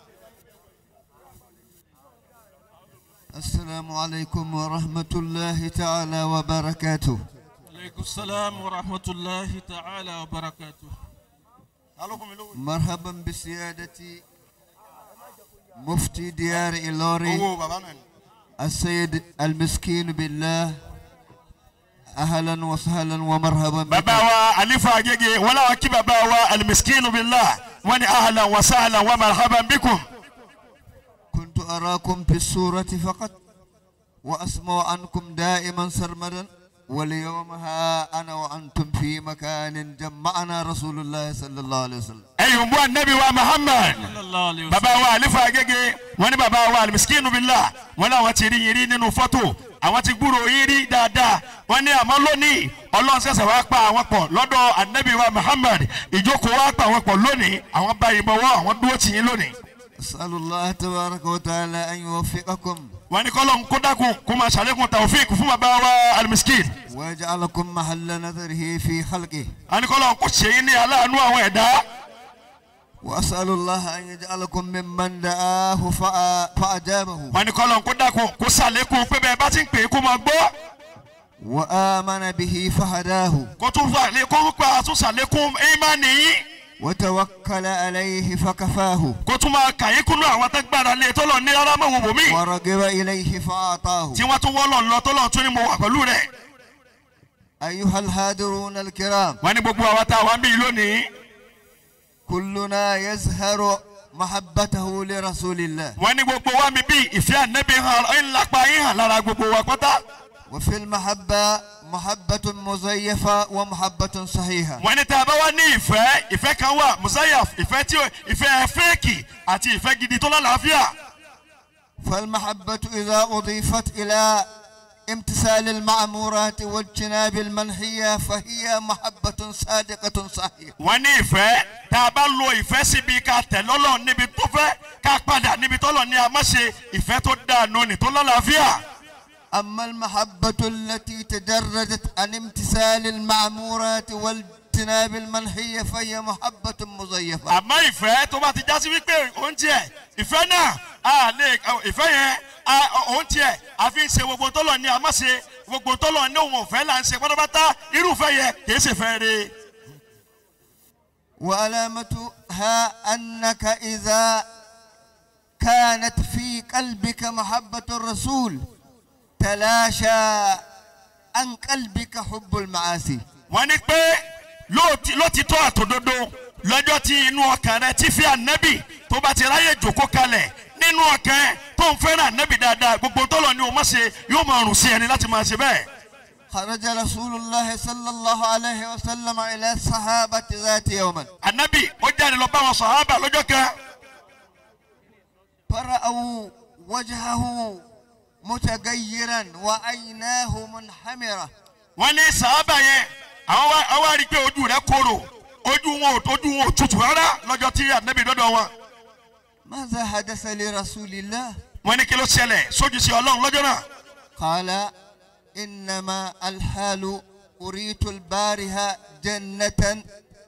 السلام عليكم ورحمة الله تعالى وبركاته عليكم السلام ورحمة الله تعالى وبركاته مرحبا بسيادة مفتي ديار إلوري owó bàbá náà ni. السيد المسكين بالله أهلا وسهلا ومرحبا bàbá بك wa alifa agége wọn làwọn kí bàbá wa alimiskinu billah wọn ni ahlan wa sahlan wa marhaban bikum. كنت أراكم في الصورة فقط وأسمع عنكم دائما سرمدا واليوم ها أنا وأنتم في مكان جمعنا رسول الله صلى الله عليه وسلم ẹ̀yin bú anabi wa muhammad. صلى الله عليه وسلم bàbá wa alifa agége wọn ni bàbá wa alimiskinu billah wọn làwọn ti rí yín rí nínú fọ́tò àwọn ti gbúrò yín rí dáadáa wọn ní àmọ́ lónìí ọlọ́run ṣẹ̀ṣẹ̀ wá pa àwọn pọ̀ lọ́dọ̀ anabi wa muhammad ìjókòó wá pa àwọn pọ̀ lónìí àwọn bá yín bọ̀wọ́ àwọn dúró tì yín lónìí. أسأل الله تبارك وتعالى أن يوفقكم wọn ní kọ́lọ́n kó dákun kó máa ṣàlékún tàwọ́fíìkì fún bàbá wa alimiskin. ويجعلكم محل نظره في خلقه wọn ní kọ́lọ́n kó ṣe yín ní aláàánú àwọn ẹ̀dá. وأسأل الله أن يجعلكم ممن دعاه فأ- فأجابه wọn ní kọ́lọ́n kó dákun kó ṣàlékún pé bẹ́ẹ̀ bá ti ń pè é kó máa gbọ́. وآمن به فهداه kó tún fà lé kó pa tún ṣàlékún ìmánì yín. وتوكل عليه فكفاه kó tún máa kà yín kúnú àwọn tó gbára lé tó lọ ní rárá mọ̀ wò bò mí. ورغب إليه فأعطاه tí wọ́n tún wọ́ lọ lọ tó lọ tún ní mo wà pẹ̀lú rẹ̀. أيها الحاضرون الكرام wọ́n ní gbogbo àwa tá a wá ń bí lónìí. كلنا يزهر محبته لرسول الله wọ́n ní gbogbo wa mi bí ìfẹ́ ànẹ́bí hàn ń lápá yín hàn lára gbogbo wa pátá. وفي المحبة محبة مزيفة ومحبة صحيحة wọ́n ní tá a bá wá ní ìfẹ́ ìfẹ́ kan wà musayaf ìfẹ́ tí ó- ìfẹ́ fẹ́ẹ̀kì àti ìfẹ́ gidi tó lálàáfíà. فالمحبة إذا أضيفت إلى امتثال المعمورات واجتناب المنهية فهي محبة صادقة صحيحة wọ́n ní ìfẹ́ tá a bá lo ìfẹ́ síbi ká tẹ̀lé Ọlọ́run níbi tó fẹ́ ká padà níbi tọ́lọ̀ ní a má ṣe ìfẹ́ tó dáa nù ní tó lọ́láfíà. أما المحبة التي تجردت عن امتثال المعمورات واجتناب المنهية فهي محبة مزيفة àmọ́ ìfẹ́ tó bá ti já sí wípé òun tiẹ̀ ìfẹ́ náà a lè ìfẹ́ yẹn a- òun tiẹ̀ àfi ń ṣe gbogbo tọ́lọ̀ ní a má ṣe gbogbo tọ́lọ̀ ní òun òfẹ́ là ń ṣe pátápátá irúfẹ́ yẹn kìí ṣe fẹ́ re. وعلامتها أنك إذا كانت في قلبك محبة الرسول تلاشى عن قلبك حب المعاصي wọ́n ní pé lóòtí- lótìtọ́ àtòdodo lọ́jọ́ tí inú ọkàn rẹ ti fi ànábì tó bá ti ráyè jòkó kalẹ̀ nínú ọkàn ẹ tó ń fẹ́ràn ànábì dáadáa gbogbo tọ́lọ̀ ní o má ṣe yóò máa rùn sí ẹni láti máa ṣe bẹ́ẹ̀. خرج رسول الله صلى الله عليه وسلم إلى الصحابة ذات يوما ànábì ó jáde lọ bá wọn sàhábà lọ́jọ́ kan فرأوا وجهه متغيرا وعيناه منحمرة wọ́n ní sàhábà yẹn àwọn wá àwọn wá rí i pé ojú rẹ̀ korò ojú wọn ò ojú wọn ò tutù rárá lọ́jọ́ tí ànábì dọ́dọ̀ wọn. ماذا حدث لرسول الله wọ́n ní kí ló ṣẹlẹ̀ sójú sí ọlọ́run lọ́jọ́ náà. قال إنما الحال أريت البارها جنة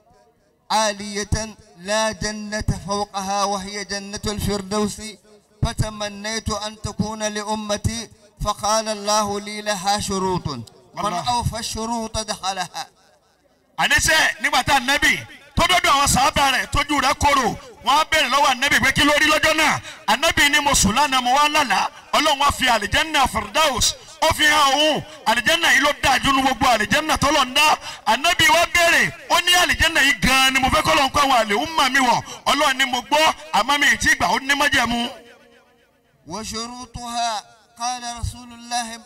عالية لا جنة فوقها وهي جنة الفردوس فتمنيت أن تكون لأمتي فقال الله لي لها شروط من الله. أوفى الشروط دخلها àníṣe nígbà tá ànábì tó dọ́dọ̀ àwọn sàábà rẹ̀ tójú rẹ̀ korò wọ́n á béèrè lọ́wọ́ ànábì pé kí ló rí lọ́jọ́ náà ànábì ní mo sùn lánàá mo wá lálàá ọlọ́run wá fi àlìjẹ́nà firdaus ó fi hàn òun àlìjẹ́nà yìí ló dáa jù ní gbogbo àlìjẹ́nà tọ́lọ̀ ń dá ànábì wá béèrè ó ní àlìjẹ́nà yìí gan-an ni mo fẹ́ kọ́lọ́ ń kọ́ àwọn àlè ń mà mí wọ̀ ọlọ́run ni mo gbọ́ àmọ́ mi ì tí gbà ó ní májẹ̀mú. وشروطها قال رسول الله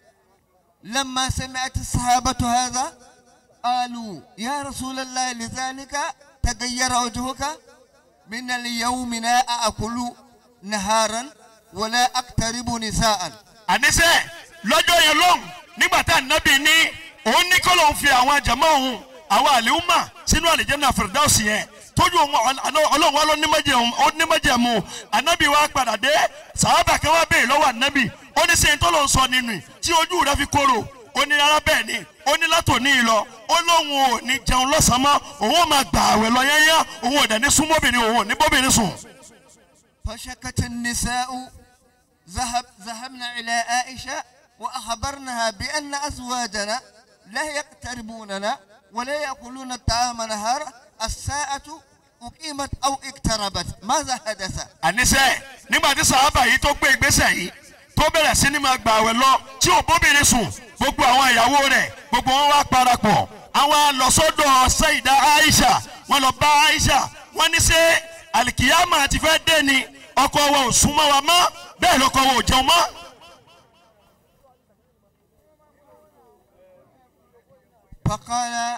لما سمعت الصحابة هذا قالوا يا رسول الله لذلك تغير وجهك من اليوم لا أكل نهارا ولا أقترب نساء àníṣe lọ́jọ́ yẹn lóhùn nígbà tá ànábì ní òun ní kọ́ lóun fi àwọn àjàmọ́ òun àwọn àlèhùnmá sínú àlìjẹ́nà fìrìdáùsì yẹn tójú òun ọ̀l- ọlọ́run wa ló ní májẹ̀mú- ó ní májẹ̀mú ànábì wa padà dé sàábà kan wá béèrè lọ́wọ́ ànábì ó ní sẹ́yìn tó ló ń sọ nínú tí ojú rẹ fi korò ó ní rárá bẹ́ẹ̀ ni ó ní látòní ìlọ ó lóun ò ní jẹun lọ́sàn-án mọ́ òun ò máa gbà àwẹ̀ lọ yẹ́yẹ́ òun ò dẹ̀ ní súnmọ́bìnrin òun ò ní bóbìnrin sùn. فشكت النساء ذهب ذهبنا إلى عائشة وأخبرنها بأن أزواجنا لا يقتربوننا ولا يأكلون الطعام نهارا الساعة أقيمت أو اقتربت ماذا حدث؟ àníṣe nígbà tí sàábà yìí tó gbé ìgbésẹ̀ yìí tó bẹ̀rẹ̀ sí ni máa gbà wẹ̀ lọ tí ò bóbìnrin sùn gbogbo àwọn ìyàwó rẹ̀ gbogbo wọn wá parapọ̀ àwọn lọ́sọ́dọ̀ Sayyida Aisha wọn lọ bá Aisha wọn ní ṣe alikiyama ti fẹ́ dé ni ọkọ wa ò súnmọ́ wa mọ́ bẹ́ẹ̀ lọ́kọ wa ò jẹun mọ́. فقال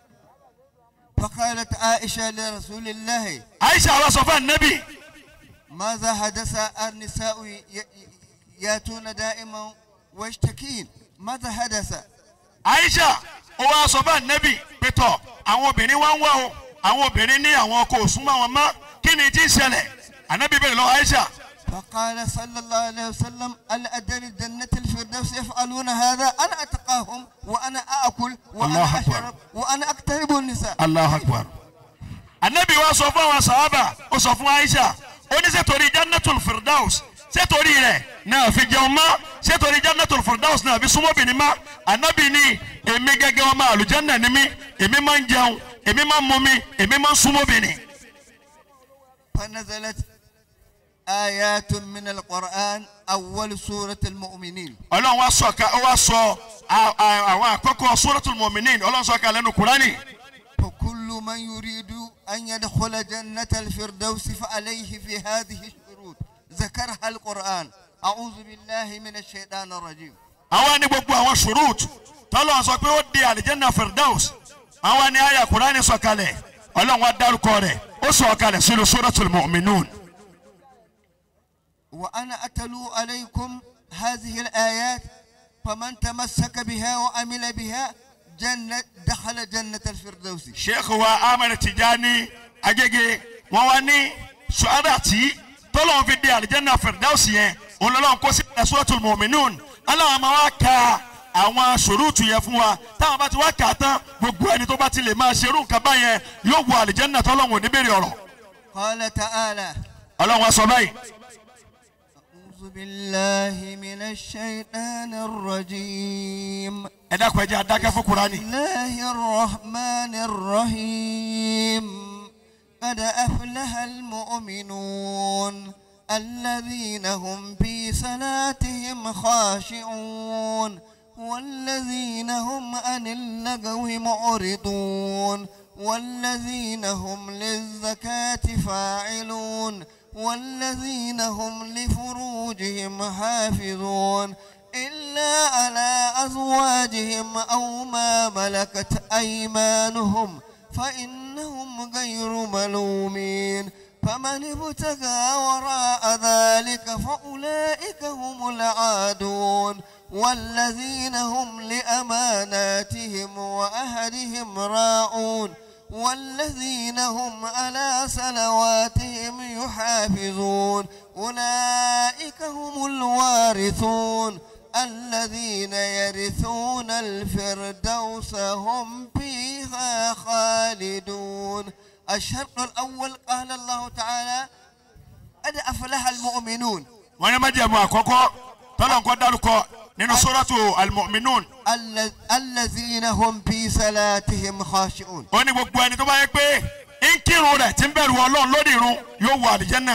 فقالت عائشة لرسول الله Aisha wa sọ fún anabi ماذا حدث النساء ي- ي- ياتون دائما ويشتكين ماذا حدث؟ Aisha ó wá sọ fún anabi pẹ̀tọ̀ àwọn obìnrin wá ń wá o àwọn obìnrin ní àwọn ọkọ ò súnmọ́ wọn mọ́ kí ni tí ń ṣẹlẹ̀ anabi bẹ̀rẹ̀ lọ Aisha. فقال صلى الله عليه وسلم ألا أدري جنة الفردوس يفعلون هذا أنا أتقاهم وأنا أأكل وأنا الله أكبر. أشرب وأنا أقترب النساء Allahu Akbar. Anabi wa sọ fún àwọn sàhábà ó sọ fún Aisha ó ní sẹ́tòrí Jannatul Firdaus sẹ́tòrí rẹ̀ náà fi jẹun mọ́ sẹ́tòrí Jannatul Firdaus náà fi súnmọ́bìnrin mọ́ Anabi ní èmi gẹ́gẹ́ ọmọ àlùjànnà ni mí èmi máa ń jẹun èmi máa ń mumi èmi máa ń súnmọ́bìnrin. فنزلت آيات من القرآن أول سورة المؤمنين Ọlọ́run wa sọ ká ó wá sọ à- à- àwọn àkọ́kọ́ Suratul Mu'minin Ọlọ́run sọ ká lẹ́nu Kúránì. فكل من يريد أن يدخل جنة الفردوس فعليه في هذه الشروط ذكرها القرآن أعوذ بالله من الشيطان الرجيم àwọn ní gbogbo àwọn ṣùrùt tọ́lọ́ sọ pé ó di àlìjẹ́nà firdaus àwọn ní àyà kúránì sọ̀kalẹ̀ ọlọ́run wa dárúkọ rẹ̀ ó sọ̀kalẹ̀ sínú suratul mu'minun. وأنا أتلو عليكم هذه الآيات فمن تمسك بها وعمل بها جنة دخل جنة الفردوس sheikh wa ahmed tijani agege wọn wá ní suada tí tọ́lọ́wọ́n fi dé alijanna firdausi yẹn olólùwọ́n kó sí suratul mu'minun aláwọn máa wá ka àwọn sòrúùtù yẹn fún wa táwọn bá ti wá kà á tán gbogbo ẹni tó bá ti lè máa ṣerú nǹkan báyẹn yóò wọ alijanna tọ́lọ́wọ́n ò ní béèrè ọ̀rọ̀ قال تعالى ọlọ́run wa sọ báyìí. أعوذ بالله من الشيطان الرجيم ẹ dákun ẹ jẹ́ adákẹ́ fún kurani. بسم الله الرحمن الرحيم قد أفلح المؤمنون الذين هم في صلاتهم خاشعون والذين هم عن اللغو معرضون والذين هم للزكاة فاعلون والذين هم لفروجهم حافظون إلا على أزواجهم أو ما ملكت أيمانهم فإنهم غير ملومين فمن ابتغى وراء ذلك فأولئك هم العادون والذين هم لأماناتهم وأهلهم راعون والذين هم على صلواتهم يحافظون أولئك هم الوارثون الذين يرثون الفردوس هم فيها خالدون الشرط الأول قال الله تعالى قد أفلح المؤمنون wọ́n ní májẹ̀mú àkọ́kọ́ tọ́lọ̀ nǹkan dárúkọ nínú sóràtù almu'minun الذ- الذين هم في صلاتهم خاشعون ó ní gbogbo ẹni tó bá yẹ pé ń kírun rẹ̀ tí ń bẹ̀rù ọlọ́run lórí irun yóò wọ àlìjẹ́nà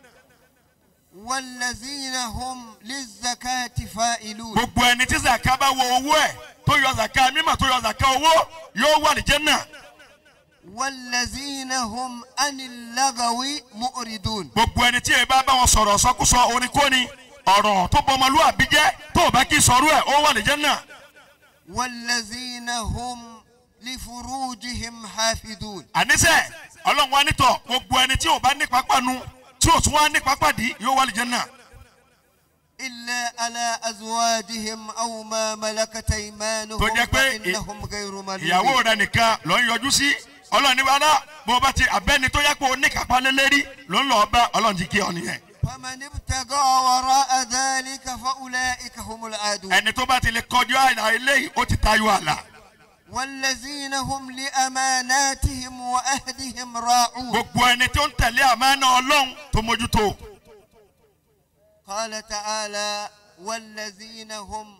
والذين هم للزكاة فائلون gbogbo ẹni tí zaka bá wọ owó ẹ̀ tó yọ zaka mímọ̀ tó yọ zaka owó yóò wọ àlìjẹ́nà والذين هم عن اللغو مؤردون gbogbo ẹni tí ẹ bá bá wọn sọ̀rọ̀ sọkúsọ oníkóni ọ̀rọ̀ tó bọmọlúwàbí jẹ́ tó o bá kí sọ̀rọ̀ ẹ̀ ó wọ àlìjẹ́nà والذين هم لفروجهم حافظون àníṣe ọlọ́run wa nítọ̀ gbogbo ẹni tí ò bá ní pápánu tí ò tún wá ní pápádì yóò wọ àlìjẹ́nà إلا على أزواجهم أو ما ملكت أيمانهم tó jẹ́ pé فإنهم غير ìyàwó ملومين rẹ nìkan ló ń yọjú sí ọlọ́run ní wàhálà bó o bá ti abẹ́ni tó yẹ kó o ní kápá lélẹ́rí ló ń lọ bá ọlọ́run ti kí ọ nìyẹn. فمن ابتغى وراء ذلك فأولئك هم العادون ẹni tó bá ti lè kọjú àìlà eléyìí ó ti tayọ àlà. والذين هم لأماناتهم وأهدهم راعون gbogbo ẹni tó ń tẹ̀lé àmánà ọlọ́run tó mójútó. قال تعالى والذين هم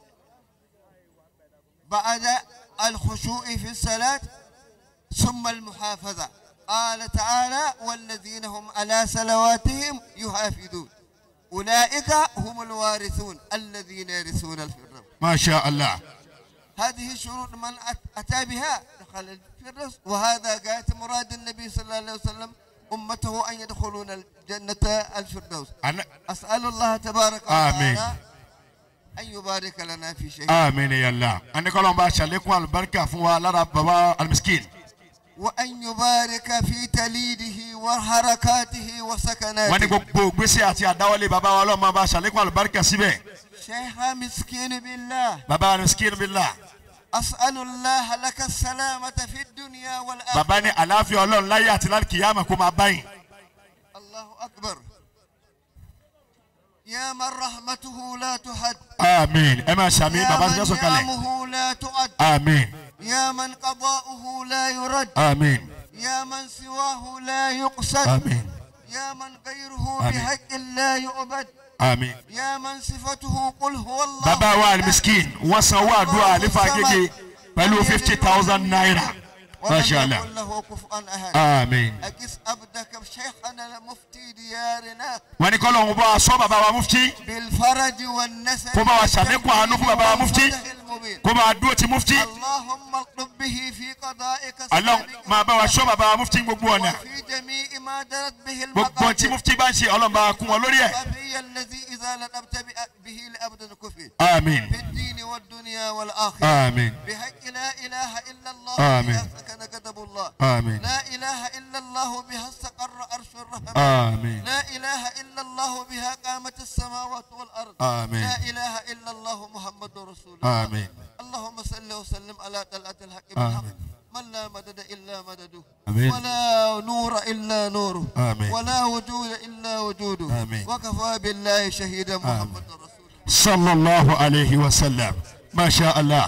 بعد الخشوع في الصلاة ثم المحافظة قال تعالى والذين هم على صلواتهم يحافظون أولئك هم الوارثون الذين يرثون الفردوس masha allah. هذه شروط من أت- أتى بها دخل الفردوس وهذا غاية مراد النبي صلى الله عليه وسلم أمته أن يدخلون الجنة الفردوس Ana- أسأل الله تبارك آمين. وتعالى أن يبارك لنا في شيء àmín yàlla. ẹni kọ́lọ́n bá ṣàlékún àlùbáríkà fún wa lára baba almiskin. وأن يبارك في تليده وحركاته wọ́n ní وسكناته gbogbo gbèsè àti àdáwọlé baba wa ọlọ́run máa bá ṣàlékún àlùbáríkà síbẹ̀. شيخ مسكين بالله baba almiskin billah. أسأل الله لك السلامة في الدنيا والآخرة baba ní àlàáfíà ọlọ́run láyé àti láti kìyàmà kó máa báyìí. الله أكبر يا من رحمته لا تحد àmín ẹ máa ṣàmì يا baba من ti fẹ́ sọ̀kalẹ̀. نعمه لا تعد àmín يا من قضاؤه لا يرد àmín يا من سواه لا يقصد àmín يا من غيره آمين. بحق لا يعبد àmín. يا من صفته قل هو الله bàbá wa أحد. alimiskin wọ́n san owó àdúrà àlefa gègé pẹ̀lú fifty thousand naira. ولم masha allah يكن له كفوا أحد àmín. أكس أبدك شيخنا المفتي ديارنا wọ́n ní kọ́lọ́ ń bọ́ aṣọ bàbá wa mufti بالفرج والنسل kó bá wa ṣàlékún àánú fún bàbá wa mufti والفتح المبين. kó bá wa dúró ti mufti اللهم اقلب به في قضائك ọlọ́run السابق máa bá wa ṣọ́ bàbá wa mufti gbogbo ọ̀nà وفي جميع ما درت به gbogbo tí المقاتل mufti bá ń ṣe ọlọ́run bá wa kún wọn lórí ẹ̀ الصفي الذي إذا لنبت به لأبد الكفر àmín في الدين والدنيا والآخرة àmín بحق لا إله إلا الله آمين. بها سكن كتب الله àmín لا إله إله إلا الله بها استقر عرش الرحمن آمين لا إله إلا الله بها قامت السماوات والأرض آمين. لا إله إلا الله محمد رسول الله آمين اللهم صل وسلم على طلعة الحق آمين. بالحق من لا مدد إلا مدده آمين. ولا نور إلا نوره آمين. ولا وجود إلا وجوده آمين. وكفى بالله شهيدا محمد رسول الله صلى الله عليه وسلم ما شاء الله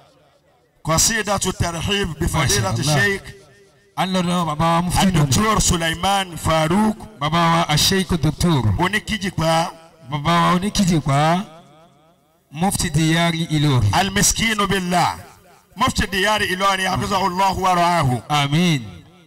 قصيدة الترحيب بفضيلة ما شاء الله. الشيخ à ń lọ́dọ̀ bàbá wa mufti lónìí الدكتور سليمان فاروق bàbá wa asheik doctor oníkìjìpá bàbá wa oníkìjìpá mufti diyari Ìlọrin المسكين بالله مفتي ديار إلوري حفظه الله ورعاه amin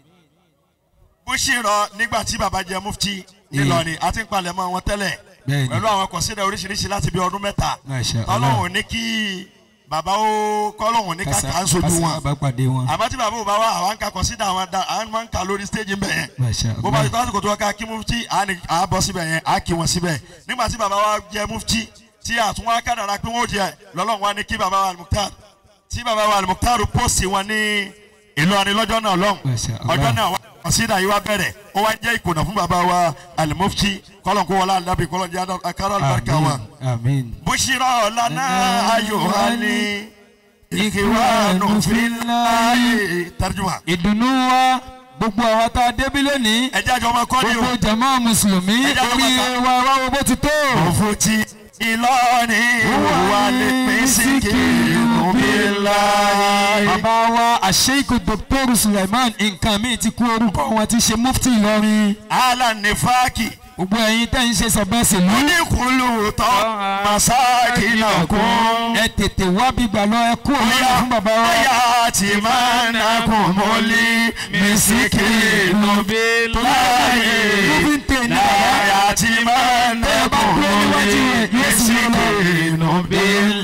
bó ṣe rọ nígbà tí baba jẹ mufti nílọrin àti ìpalẹ̀mọ́ wọn tẹ́lẹ̀ Bẹ́ẹ̀ni. pẹ̀lú àwọn kọ̀sídẹ̀ oríṣiríṣi láti bí ọdún mẹ́ta Masha Allah. tọ́lọ́hùn ní kí baba ó kọ́lọ́hùn ní ká kà ń sojú wọn bá pàdé wọn àmọ́ tí bàbá ò bá wà àwọn ka kọ̀sídẹ̀ àwọn da àwọn máa ń kà lórí stage ń bẹ̀ yẹn Masha bó bá ti Allah. tọ́ àsìkò tó wá ká kí mufti à ní- à bọ́ síbẹ̀ yẹn à kí wọn síbẹ̀ nígbà tí baba wa jẹ mufti tí àtúnwá kádàrá pé wọ́n jẹ lọ́lọ́run wa ní kí baba wa Al-Mukhtar tí baba wa Al-Mukhtar pósì wọn ní Ìlọrin lọ́jọ́ náà lọ́hùn Masha Allah. ọjọ́ náà wá kọ̀sídà yìí wá bẹ̀rẹ̀ ó wá jẹ́ ìkùnà fún baba wa Al-Mufti kọ́lọ̀ kó wọlé alábì kọ́lọ̀ jẹ́ akárọ̀ àlùbáríkà wa. amin amin bushira lana ayohani ikiwanu filayi tarjuma. ìdùnnú wa gbogbo àwọn tá a débi lónìí ẹ jẹ́ àjọ ọmọ kọ́ni o. gbogbo jama mùsùlùmí Ẹ jẹ́ àwọn orí bàbá. wa wá wo bó ti tó. òfò tí Ìlọrin wà lè pín sí kìnnìún bí láyé. bàbá wa àṣeyíkò dr suleiman nǹkan mi ti kú orúkọ wọn ti ṣe mufti Ìlọrin alanifaki gbogbo ẹ̀yin tẹ́ ń ṣe sọ̀bẹ́sẹ̀lú oníkùlù tán masakina kún. ẹ tètè wá bígbà lọ ẹ kú òmìnira fún bàbá wa. Aya ti máa ń nakùn mọ́lí mísíkìnnù bí láyé. Mo fi ń tè ní bàbá. Aya ti máa ń Tẹ́ ẹ bá nakùn dúró mọ́lí níwájú rẹ̀, yóò sì yọ lọ. mísíkìnnù bí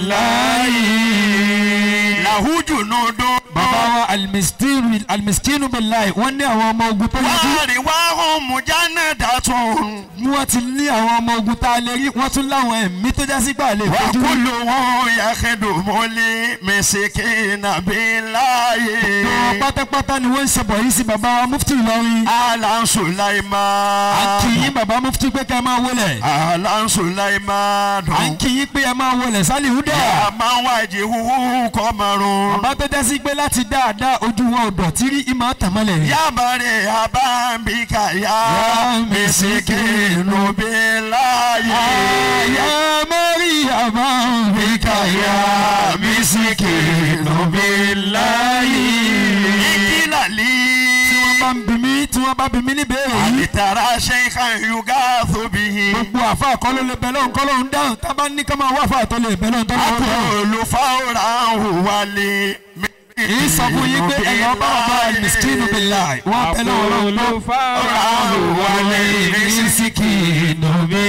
láyé. Làwùjù nù dún. bàbá wa alimiskinu alimiskinu bilayi wọ́n ní àwọn ọmọ ogun tó yẹ kí Wáàrí wá hùn mùjánà dàtún. wọ́n ti ní àwọn ọmọ ogun tá a lè rí wọ́n tún láwọn ẹ̀mí tó já sí gbà lè Wà fojú rí. kúlù wọn yàgẹ̀dù mọ́lí mísíkìnnù bí láyé. Àwọn pátápátá ni wọ́n ń ṣe bọ̀ yìí sí bàbá wa mufti Ìlọrin. Alan Sulaiman. à ń kì í bàbá mufti pé ká ẹ máa wọlé. Alan Sulaiman. à ń kì í pé ẹ máa wọlé sálì húdà. Àmọ́ wájú huhu kọ́mọ̀rún. bàbá tó já sí pé láti dáadáa ojú wọn ò dọ̀tí rí ìmọ̀ àtàmọ́lẹ̀ rí. Yabare abambika ya Ya misikinu bilaye. Ayé mẹ́rì àmọ́ Bika ya misikinu bilaye. Ikilali. tí wọ́n bá ń bí mi tí wọ́n bá bí mi níbẹ̀rẹ̀ yìí. Alitara sheikhan yugathu bihi. gbogbo àfa àkọlé lè bẹ̀ lọ́hùn kọ́ lọ́hùn dáhùn tá a bá ní ká máa wá àfa àtọ́ lè bẹ̀ lọ́hùn tó lọ́hùn dáhùn. Akulu fawran wali. èyí sọ fún yín pé ẹ̀yọ́ bá wà bá miskinu billahi wọ́n bẹ̀ lọ́wọ́ lọ́wọ́ Fawran wali. miskinu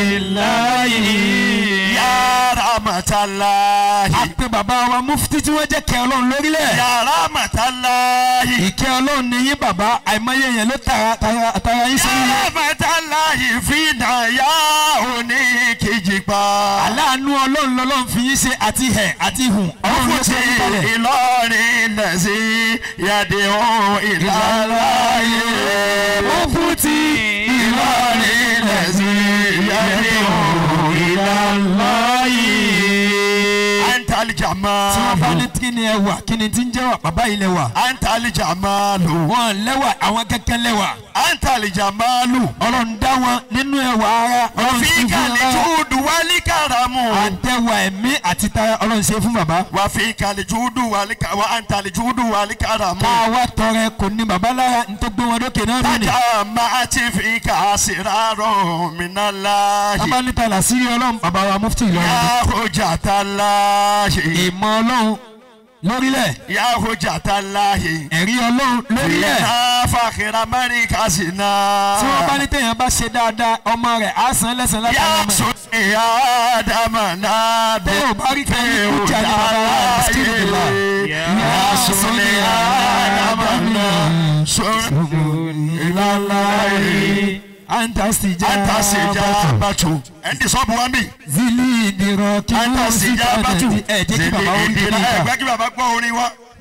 billahi. Ya rahmatallahi. a pe bàbá wa mufti tí wọ́n jẹ́ kẹ́ ọlọ́run lórílẹ̀. Ya rahmatallahi. ìkẹ́ ọlọ́run ní yín bàbá àìmọye yẹn ló tara tara tara yín Ya sórí yẹn. rahmatallahi fina ya òní kejì pa. aláàánú ọlọ́run lọ́lọ́run fi yín ṣe àti hẹ̀ àti hùn ọlọ́run ló Fúti ṣe yín kalẹ̀. Ìlọrin lẹ́sí yàdé ohun ìlàláyé. Mufti Ìlọrin lẹ́sí yàdé ohun ìlàláyé. Antali tí wọ́n bá jamalu. ní kí ni ẹ wà kí ni tí ń jẹ́ wà bàbá yìí lẹ wà. Antali jamalu. wọ́n lẹ́wà àwọn kẹ́kẹ́ lẹ́wà. Antali jamalu. ọlọ́run dá wọn nínú ẹwà ara ọlọ́run ṣe fún Wàfíìkà wọn lè lára. júùdù wálé kàràmù. àtẹwà ẹ̀mí àti tara ọlọ́run ṣe fún bàbá. Wàfíìkà lè júùdù wálé kàràmù. Wà antali júùdù wálé kàràmù. ká wá tọrẹ kò ní bàbá lára ní tó gbé wọn lókè náà lónìí. Tàjà máa ti fi kà sírárọ̀ mìíràn láàyè. bàbá níta làṣírí ọlọ́run bàbá wa mufti Ìlọrin. Yàhó jàtà láàyè. ìmọ̀ ọlọ́run lórílẹ̀ Yàhó jàtà láàyè. ẹ̀rí ọlọ́run lórílẹ̀. Ìyá fàkìrà mẹ́ríkà sí náà. tí wọ́n bá ní téèyàn bá ṣe dáadáa ọmọ rẹ̀ á san lẹ́sàn látara Yà ọmọ. sùn ní Ádámà náà Tó o bá rí kan ní kújà ní bàbá wa Mùsùlùmí bìlà. Yà sùn ní Ádámà náà. Sùn ìlàláyé. antasija Antasija bàtú. Ẹni sọ́ọ̀bù wa ń bì. zili ìdìrọ̀ kí wọ́n sì Antasija padà bàtú. di ẹ̀ jẹ́ kí bàbá ó rí kí Ẹ nìkan. gbẹ́ kí bàbá gbọ́ orin wa.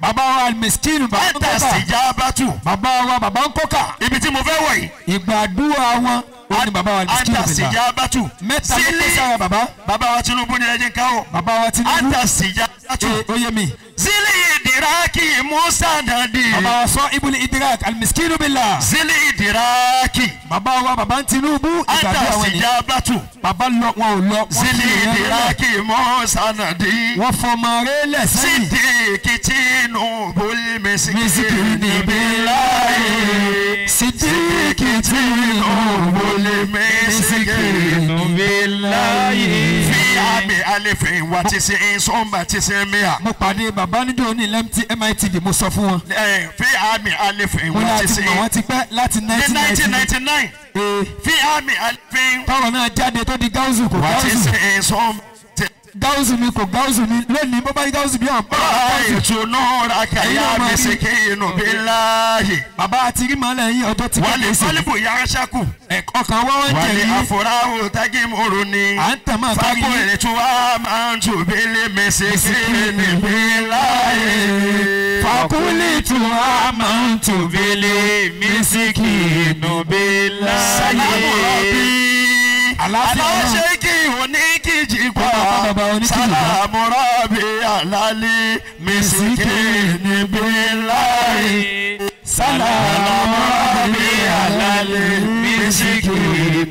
bàbá wa miskinu bàbá ń anta kọ́kà sijabatu bàbá wa bàbá ń kọ́kà ibi tí mo fẹ́ wọ̀ yìí ìgbàdúrà wọn ó ní bàbá wa miskinu anta bìlà sijabatu mẹ́ta ló pèsè àwọn bàbá bàbá wa Tinubu ni ẹ jẹ́ ká o bàbá wa Tinubu anta sijabatu ee ó yé mi zili idiraki musa nadi bàbá wa sọ ibùdó idrak alimiskinu bìlà zili idiraki bàbá wa bàbá ń Tinubu ìgbàdúrà anta wọn ni sijabatu bàbá lọ wọn ò lọ wọn zili fi ìyẹn lẹ̀. idiraki musa nadi wọ́n fọmọ rẹ lẹ́sẹ̀yìn sidiki Tinubu Miskini misikini bilayi sidiki Tinubu misikini bilayi. fi ami alifin wa tisi insomba tisi mia. mo pàdé bàbá níjó ní lẹ́mtí mitv mo sọ fún wọn Eh, fi ami alifin mo ní wa àti tisi mọ̀ wọ́n ti pẹ́ láti ní 1990 nineteen ninety nine ee fi ami alifin táwọn náà jáde tó di gáúsù kò wa gáúsù tisi insomba gáúsù mi kò gáúsù mi lónìí bó bá yí gáúsù bí àwọn bá gáúsù. ìtùnú raka Ẹ̀yin ya náà máa rí. misikinu bilayi bàbá àti rí màálẹ̀ yín ọjọ́ ti wàlẹ̀ kéde sí fálíbù yarasaku ọkàn wá wọ́n jẹ̀ wàlẹ̀ yín afurahu tagimuru ni. à ń tàn máa kárí Fako yín etu wa máa ń tún bílé misikini bilayi. fakuli tu a máa ń tù bílé mísíkì nùbílà Salamu Rabbi. Àlàáfíà náà. Aláṣẹ kí oníkìjì pa. Bàbá bàbá oníkìjì pa. Salamu Rabbi alali misikini bilayi. Salamu Rabbi alali misikini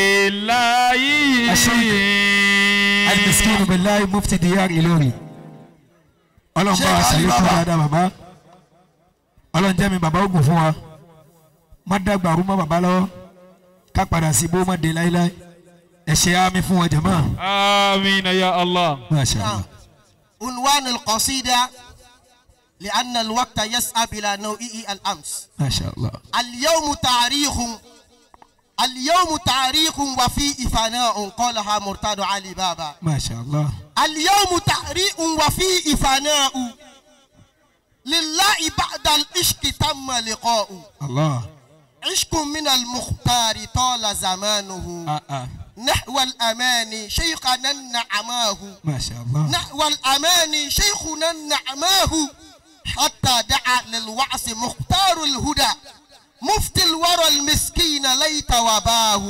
alimiskin bilayi mufti diyar Ìlọrin ọlọ́run bá wa Ṣé ṣàlékún Ali Baba? dáadáa bàbá ọlọ́run jẹ́ mi bàbá ogun fún wa má dàgbà rú mọ́ bàbá lọ́wọ́ ká padà sí bó má dé láéláé ẹ ṣe àmì fún wọn jẹ̀mọ́ آمين يا الله masha allah عنوان القصيدة لأن الوقت يسعى إلى نوعه الأمس masha allah اليوم تاريخ اليوم تاريخ وفيه فناء قالها مرتضى علي بابا masha allah اليوم تاريخ وفيه فناء لله بعد العشق تم لقاء allah عشق من المختار طال زمانه ah ah نحو الأمان شيخنا نعماه masha allah نحو الأمان شيخنا نعماه حتى دعا للوعس مختار الهدى مفتي الورى المسكين ليت وباه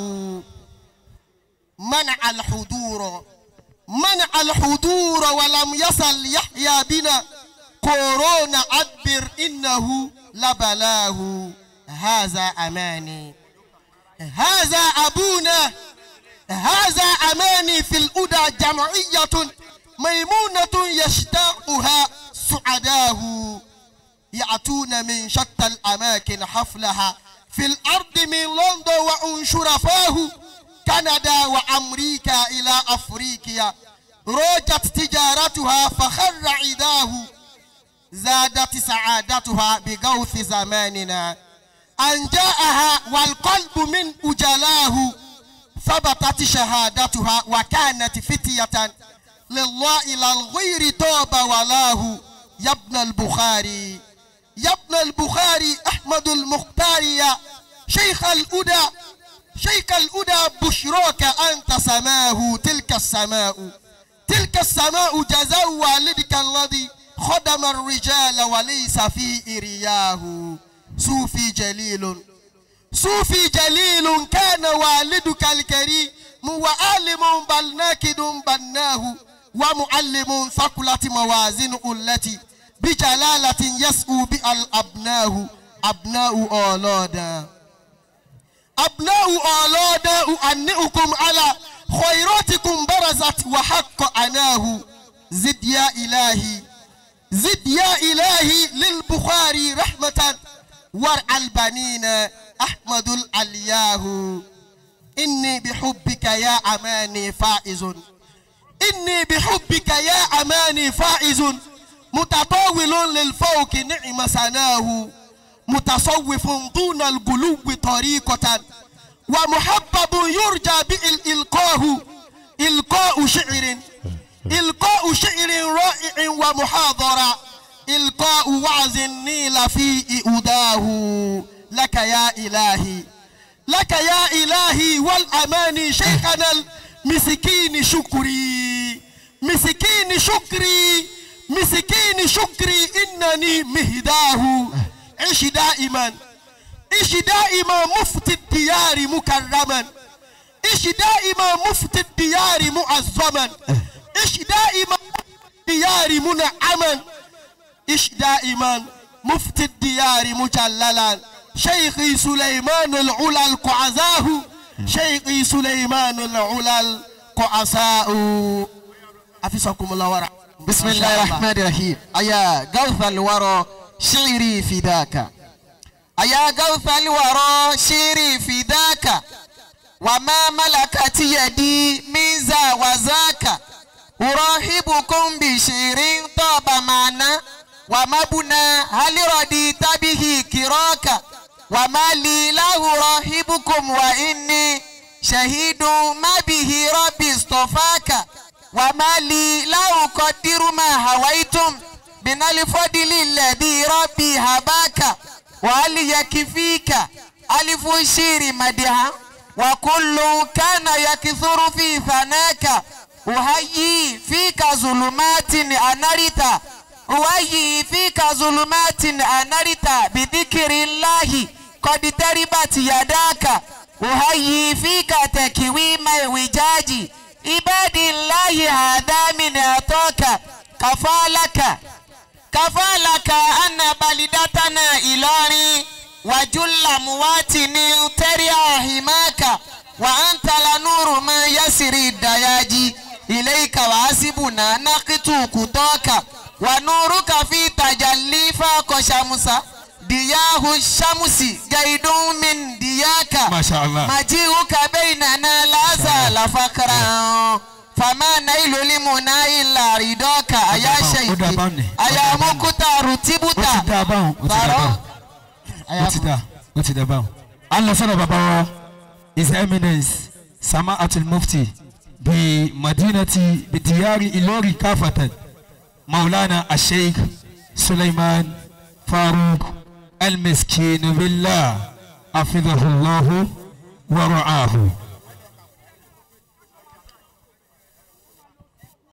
منع الحضور منع الحضور ولم يصل يحيى بنا كورونا أدبر إنه لبلاه هذا أماني هذا أبونا هذا أماني في الأدى جمعية ميمونة يشتاقها سعداه يأتون من شتى الأماكن حفلها في الأرض من لندن وأن شرفاه كندا وأمريكا إلى أفريقيا روجت تجارتها فخر عداه زادت سعادتها بغوث زماننا أن جاءها والقلب من أجلاه ثبتت شهادتها وكانت فتية لله إلى الغير توب ولاه يا ابن البخاري يا ابن البخاري أحمد المختار يا شيخ الأدى شيخ الأدى بشراك أنت سماه تلك السماء تلك السماء جزاء والدك الذي خدم الرجال وليس في إرياه صوفي جليل صوفي جليل كان والدك الكريم وعالم بل ناكد بناه ومعلم ثقلت موازين التي بجلالة يسعو بها الأبناء أبناء أولادا أبناء أولادا أؤنئكم على خيراتكم برزت وحق أناه زد يا إلهي زد يا إلهي للبخاري رحمة ورع البنين أحمد العلياه إني بحبك يا أماني فائز إني بحبك يا أماني فائز متطاول للفوق نعم سناه متصوف دون القلوب طريقة ومحبب يرجى بالإلقاه إلقاء شعر إلقاء شعر رائع ومحاضرة إلقاء وعظ النيل في أداه لك يا إلهي لك يا إلهي والأمان شيخنا المسكين شكري مسكين شكري مسكين عين شكري إنني مهداه عش دائما عش دائما مفتي الديار مكرما عش دائما مفتي الديار معظما عش دائما الديار منعما عش دائما مفتي الديار مجللا شيخي سليمان العلا القعزاه شيخي سليمان العلا القعساء حفظكم الله ورعاكم بسم الله الرحمن الرحيم أيا غوث الورى شعري فداك أيا غوث الورى شعري فداك وما ملكت يدي من ذا وذاك أراهبكم بشعر طاب معنا ومبنى هل رديت به كراك وما لي له راهبكم وإني شهيد ما به ربي اصطفاك وما لي لا أقدر ما هويتم من الفضل الذي ربي هباك وهل يكفيك ألف الشير مدها وكل كان يكثر في ثناك أهيي فيك ظلمات أنرت أهيي فيك ظلمات أنرت بذكر الله قد تربت يداك أهيي فيك تكويم الوجاج عباد الله هذا من أعطاك كفالك كفالك أن بلدتنا إلاري وجل مواتن تريا حماك وأنت لنور ما يسري الدياجي إليك وحسبنا نقت كتاك ونورك في تجلي فوق شمسا دياه الشمس جيد من دياك ما شاء الله مجيئك بيننا لا زال فقرا فما نيل لمنا إلا رضاك أيا ó شيخي dá báwọn ni أيا مكتار ó ti تبتا dá báwọn ó ti dá báwọn ó ti dá ó ti dá báwọn. a lọ sọ́dọ̀ bàbá wa his eminence sama atul mufti bi madinati bi diyari ilori kafatan maulana asheikh suleiman faruk almiskin billah afidahullahu wa ra'ahu.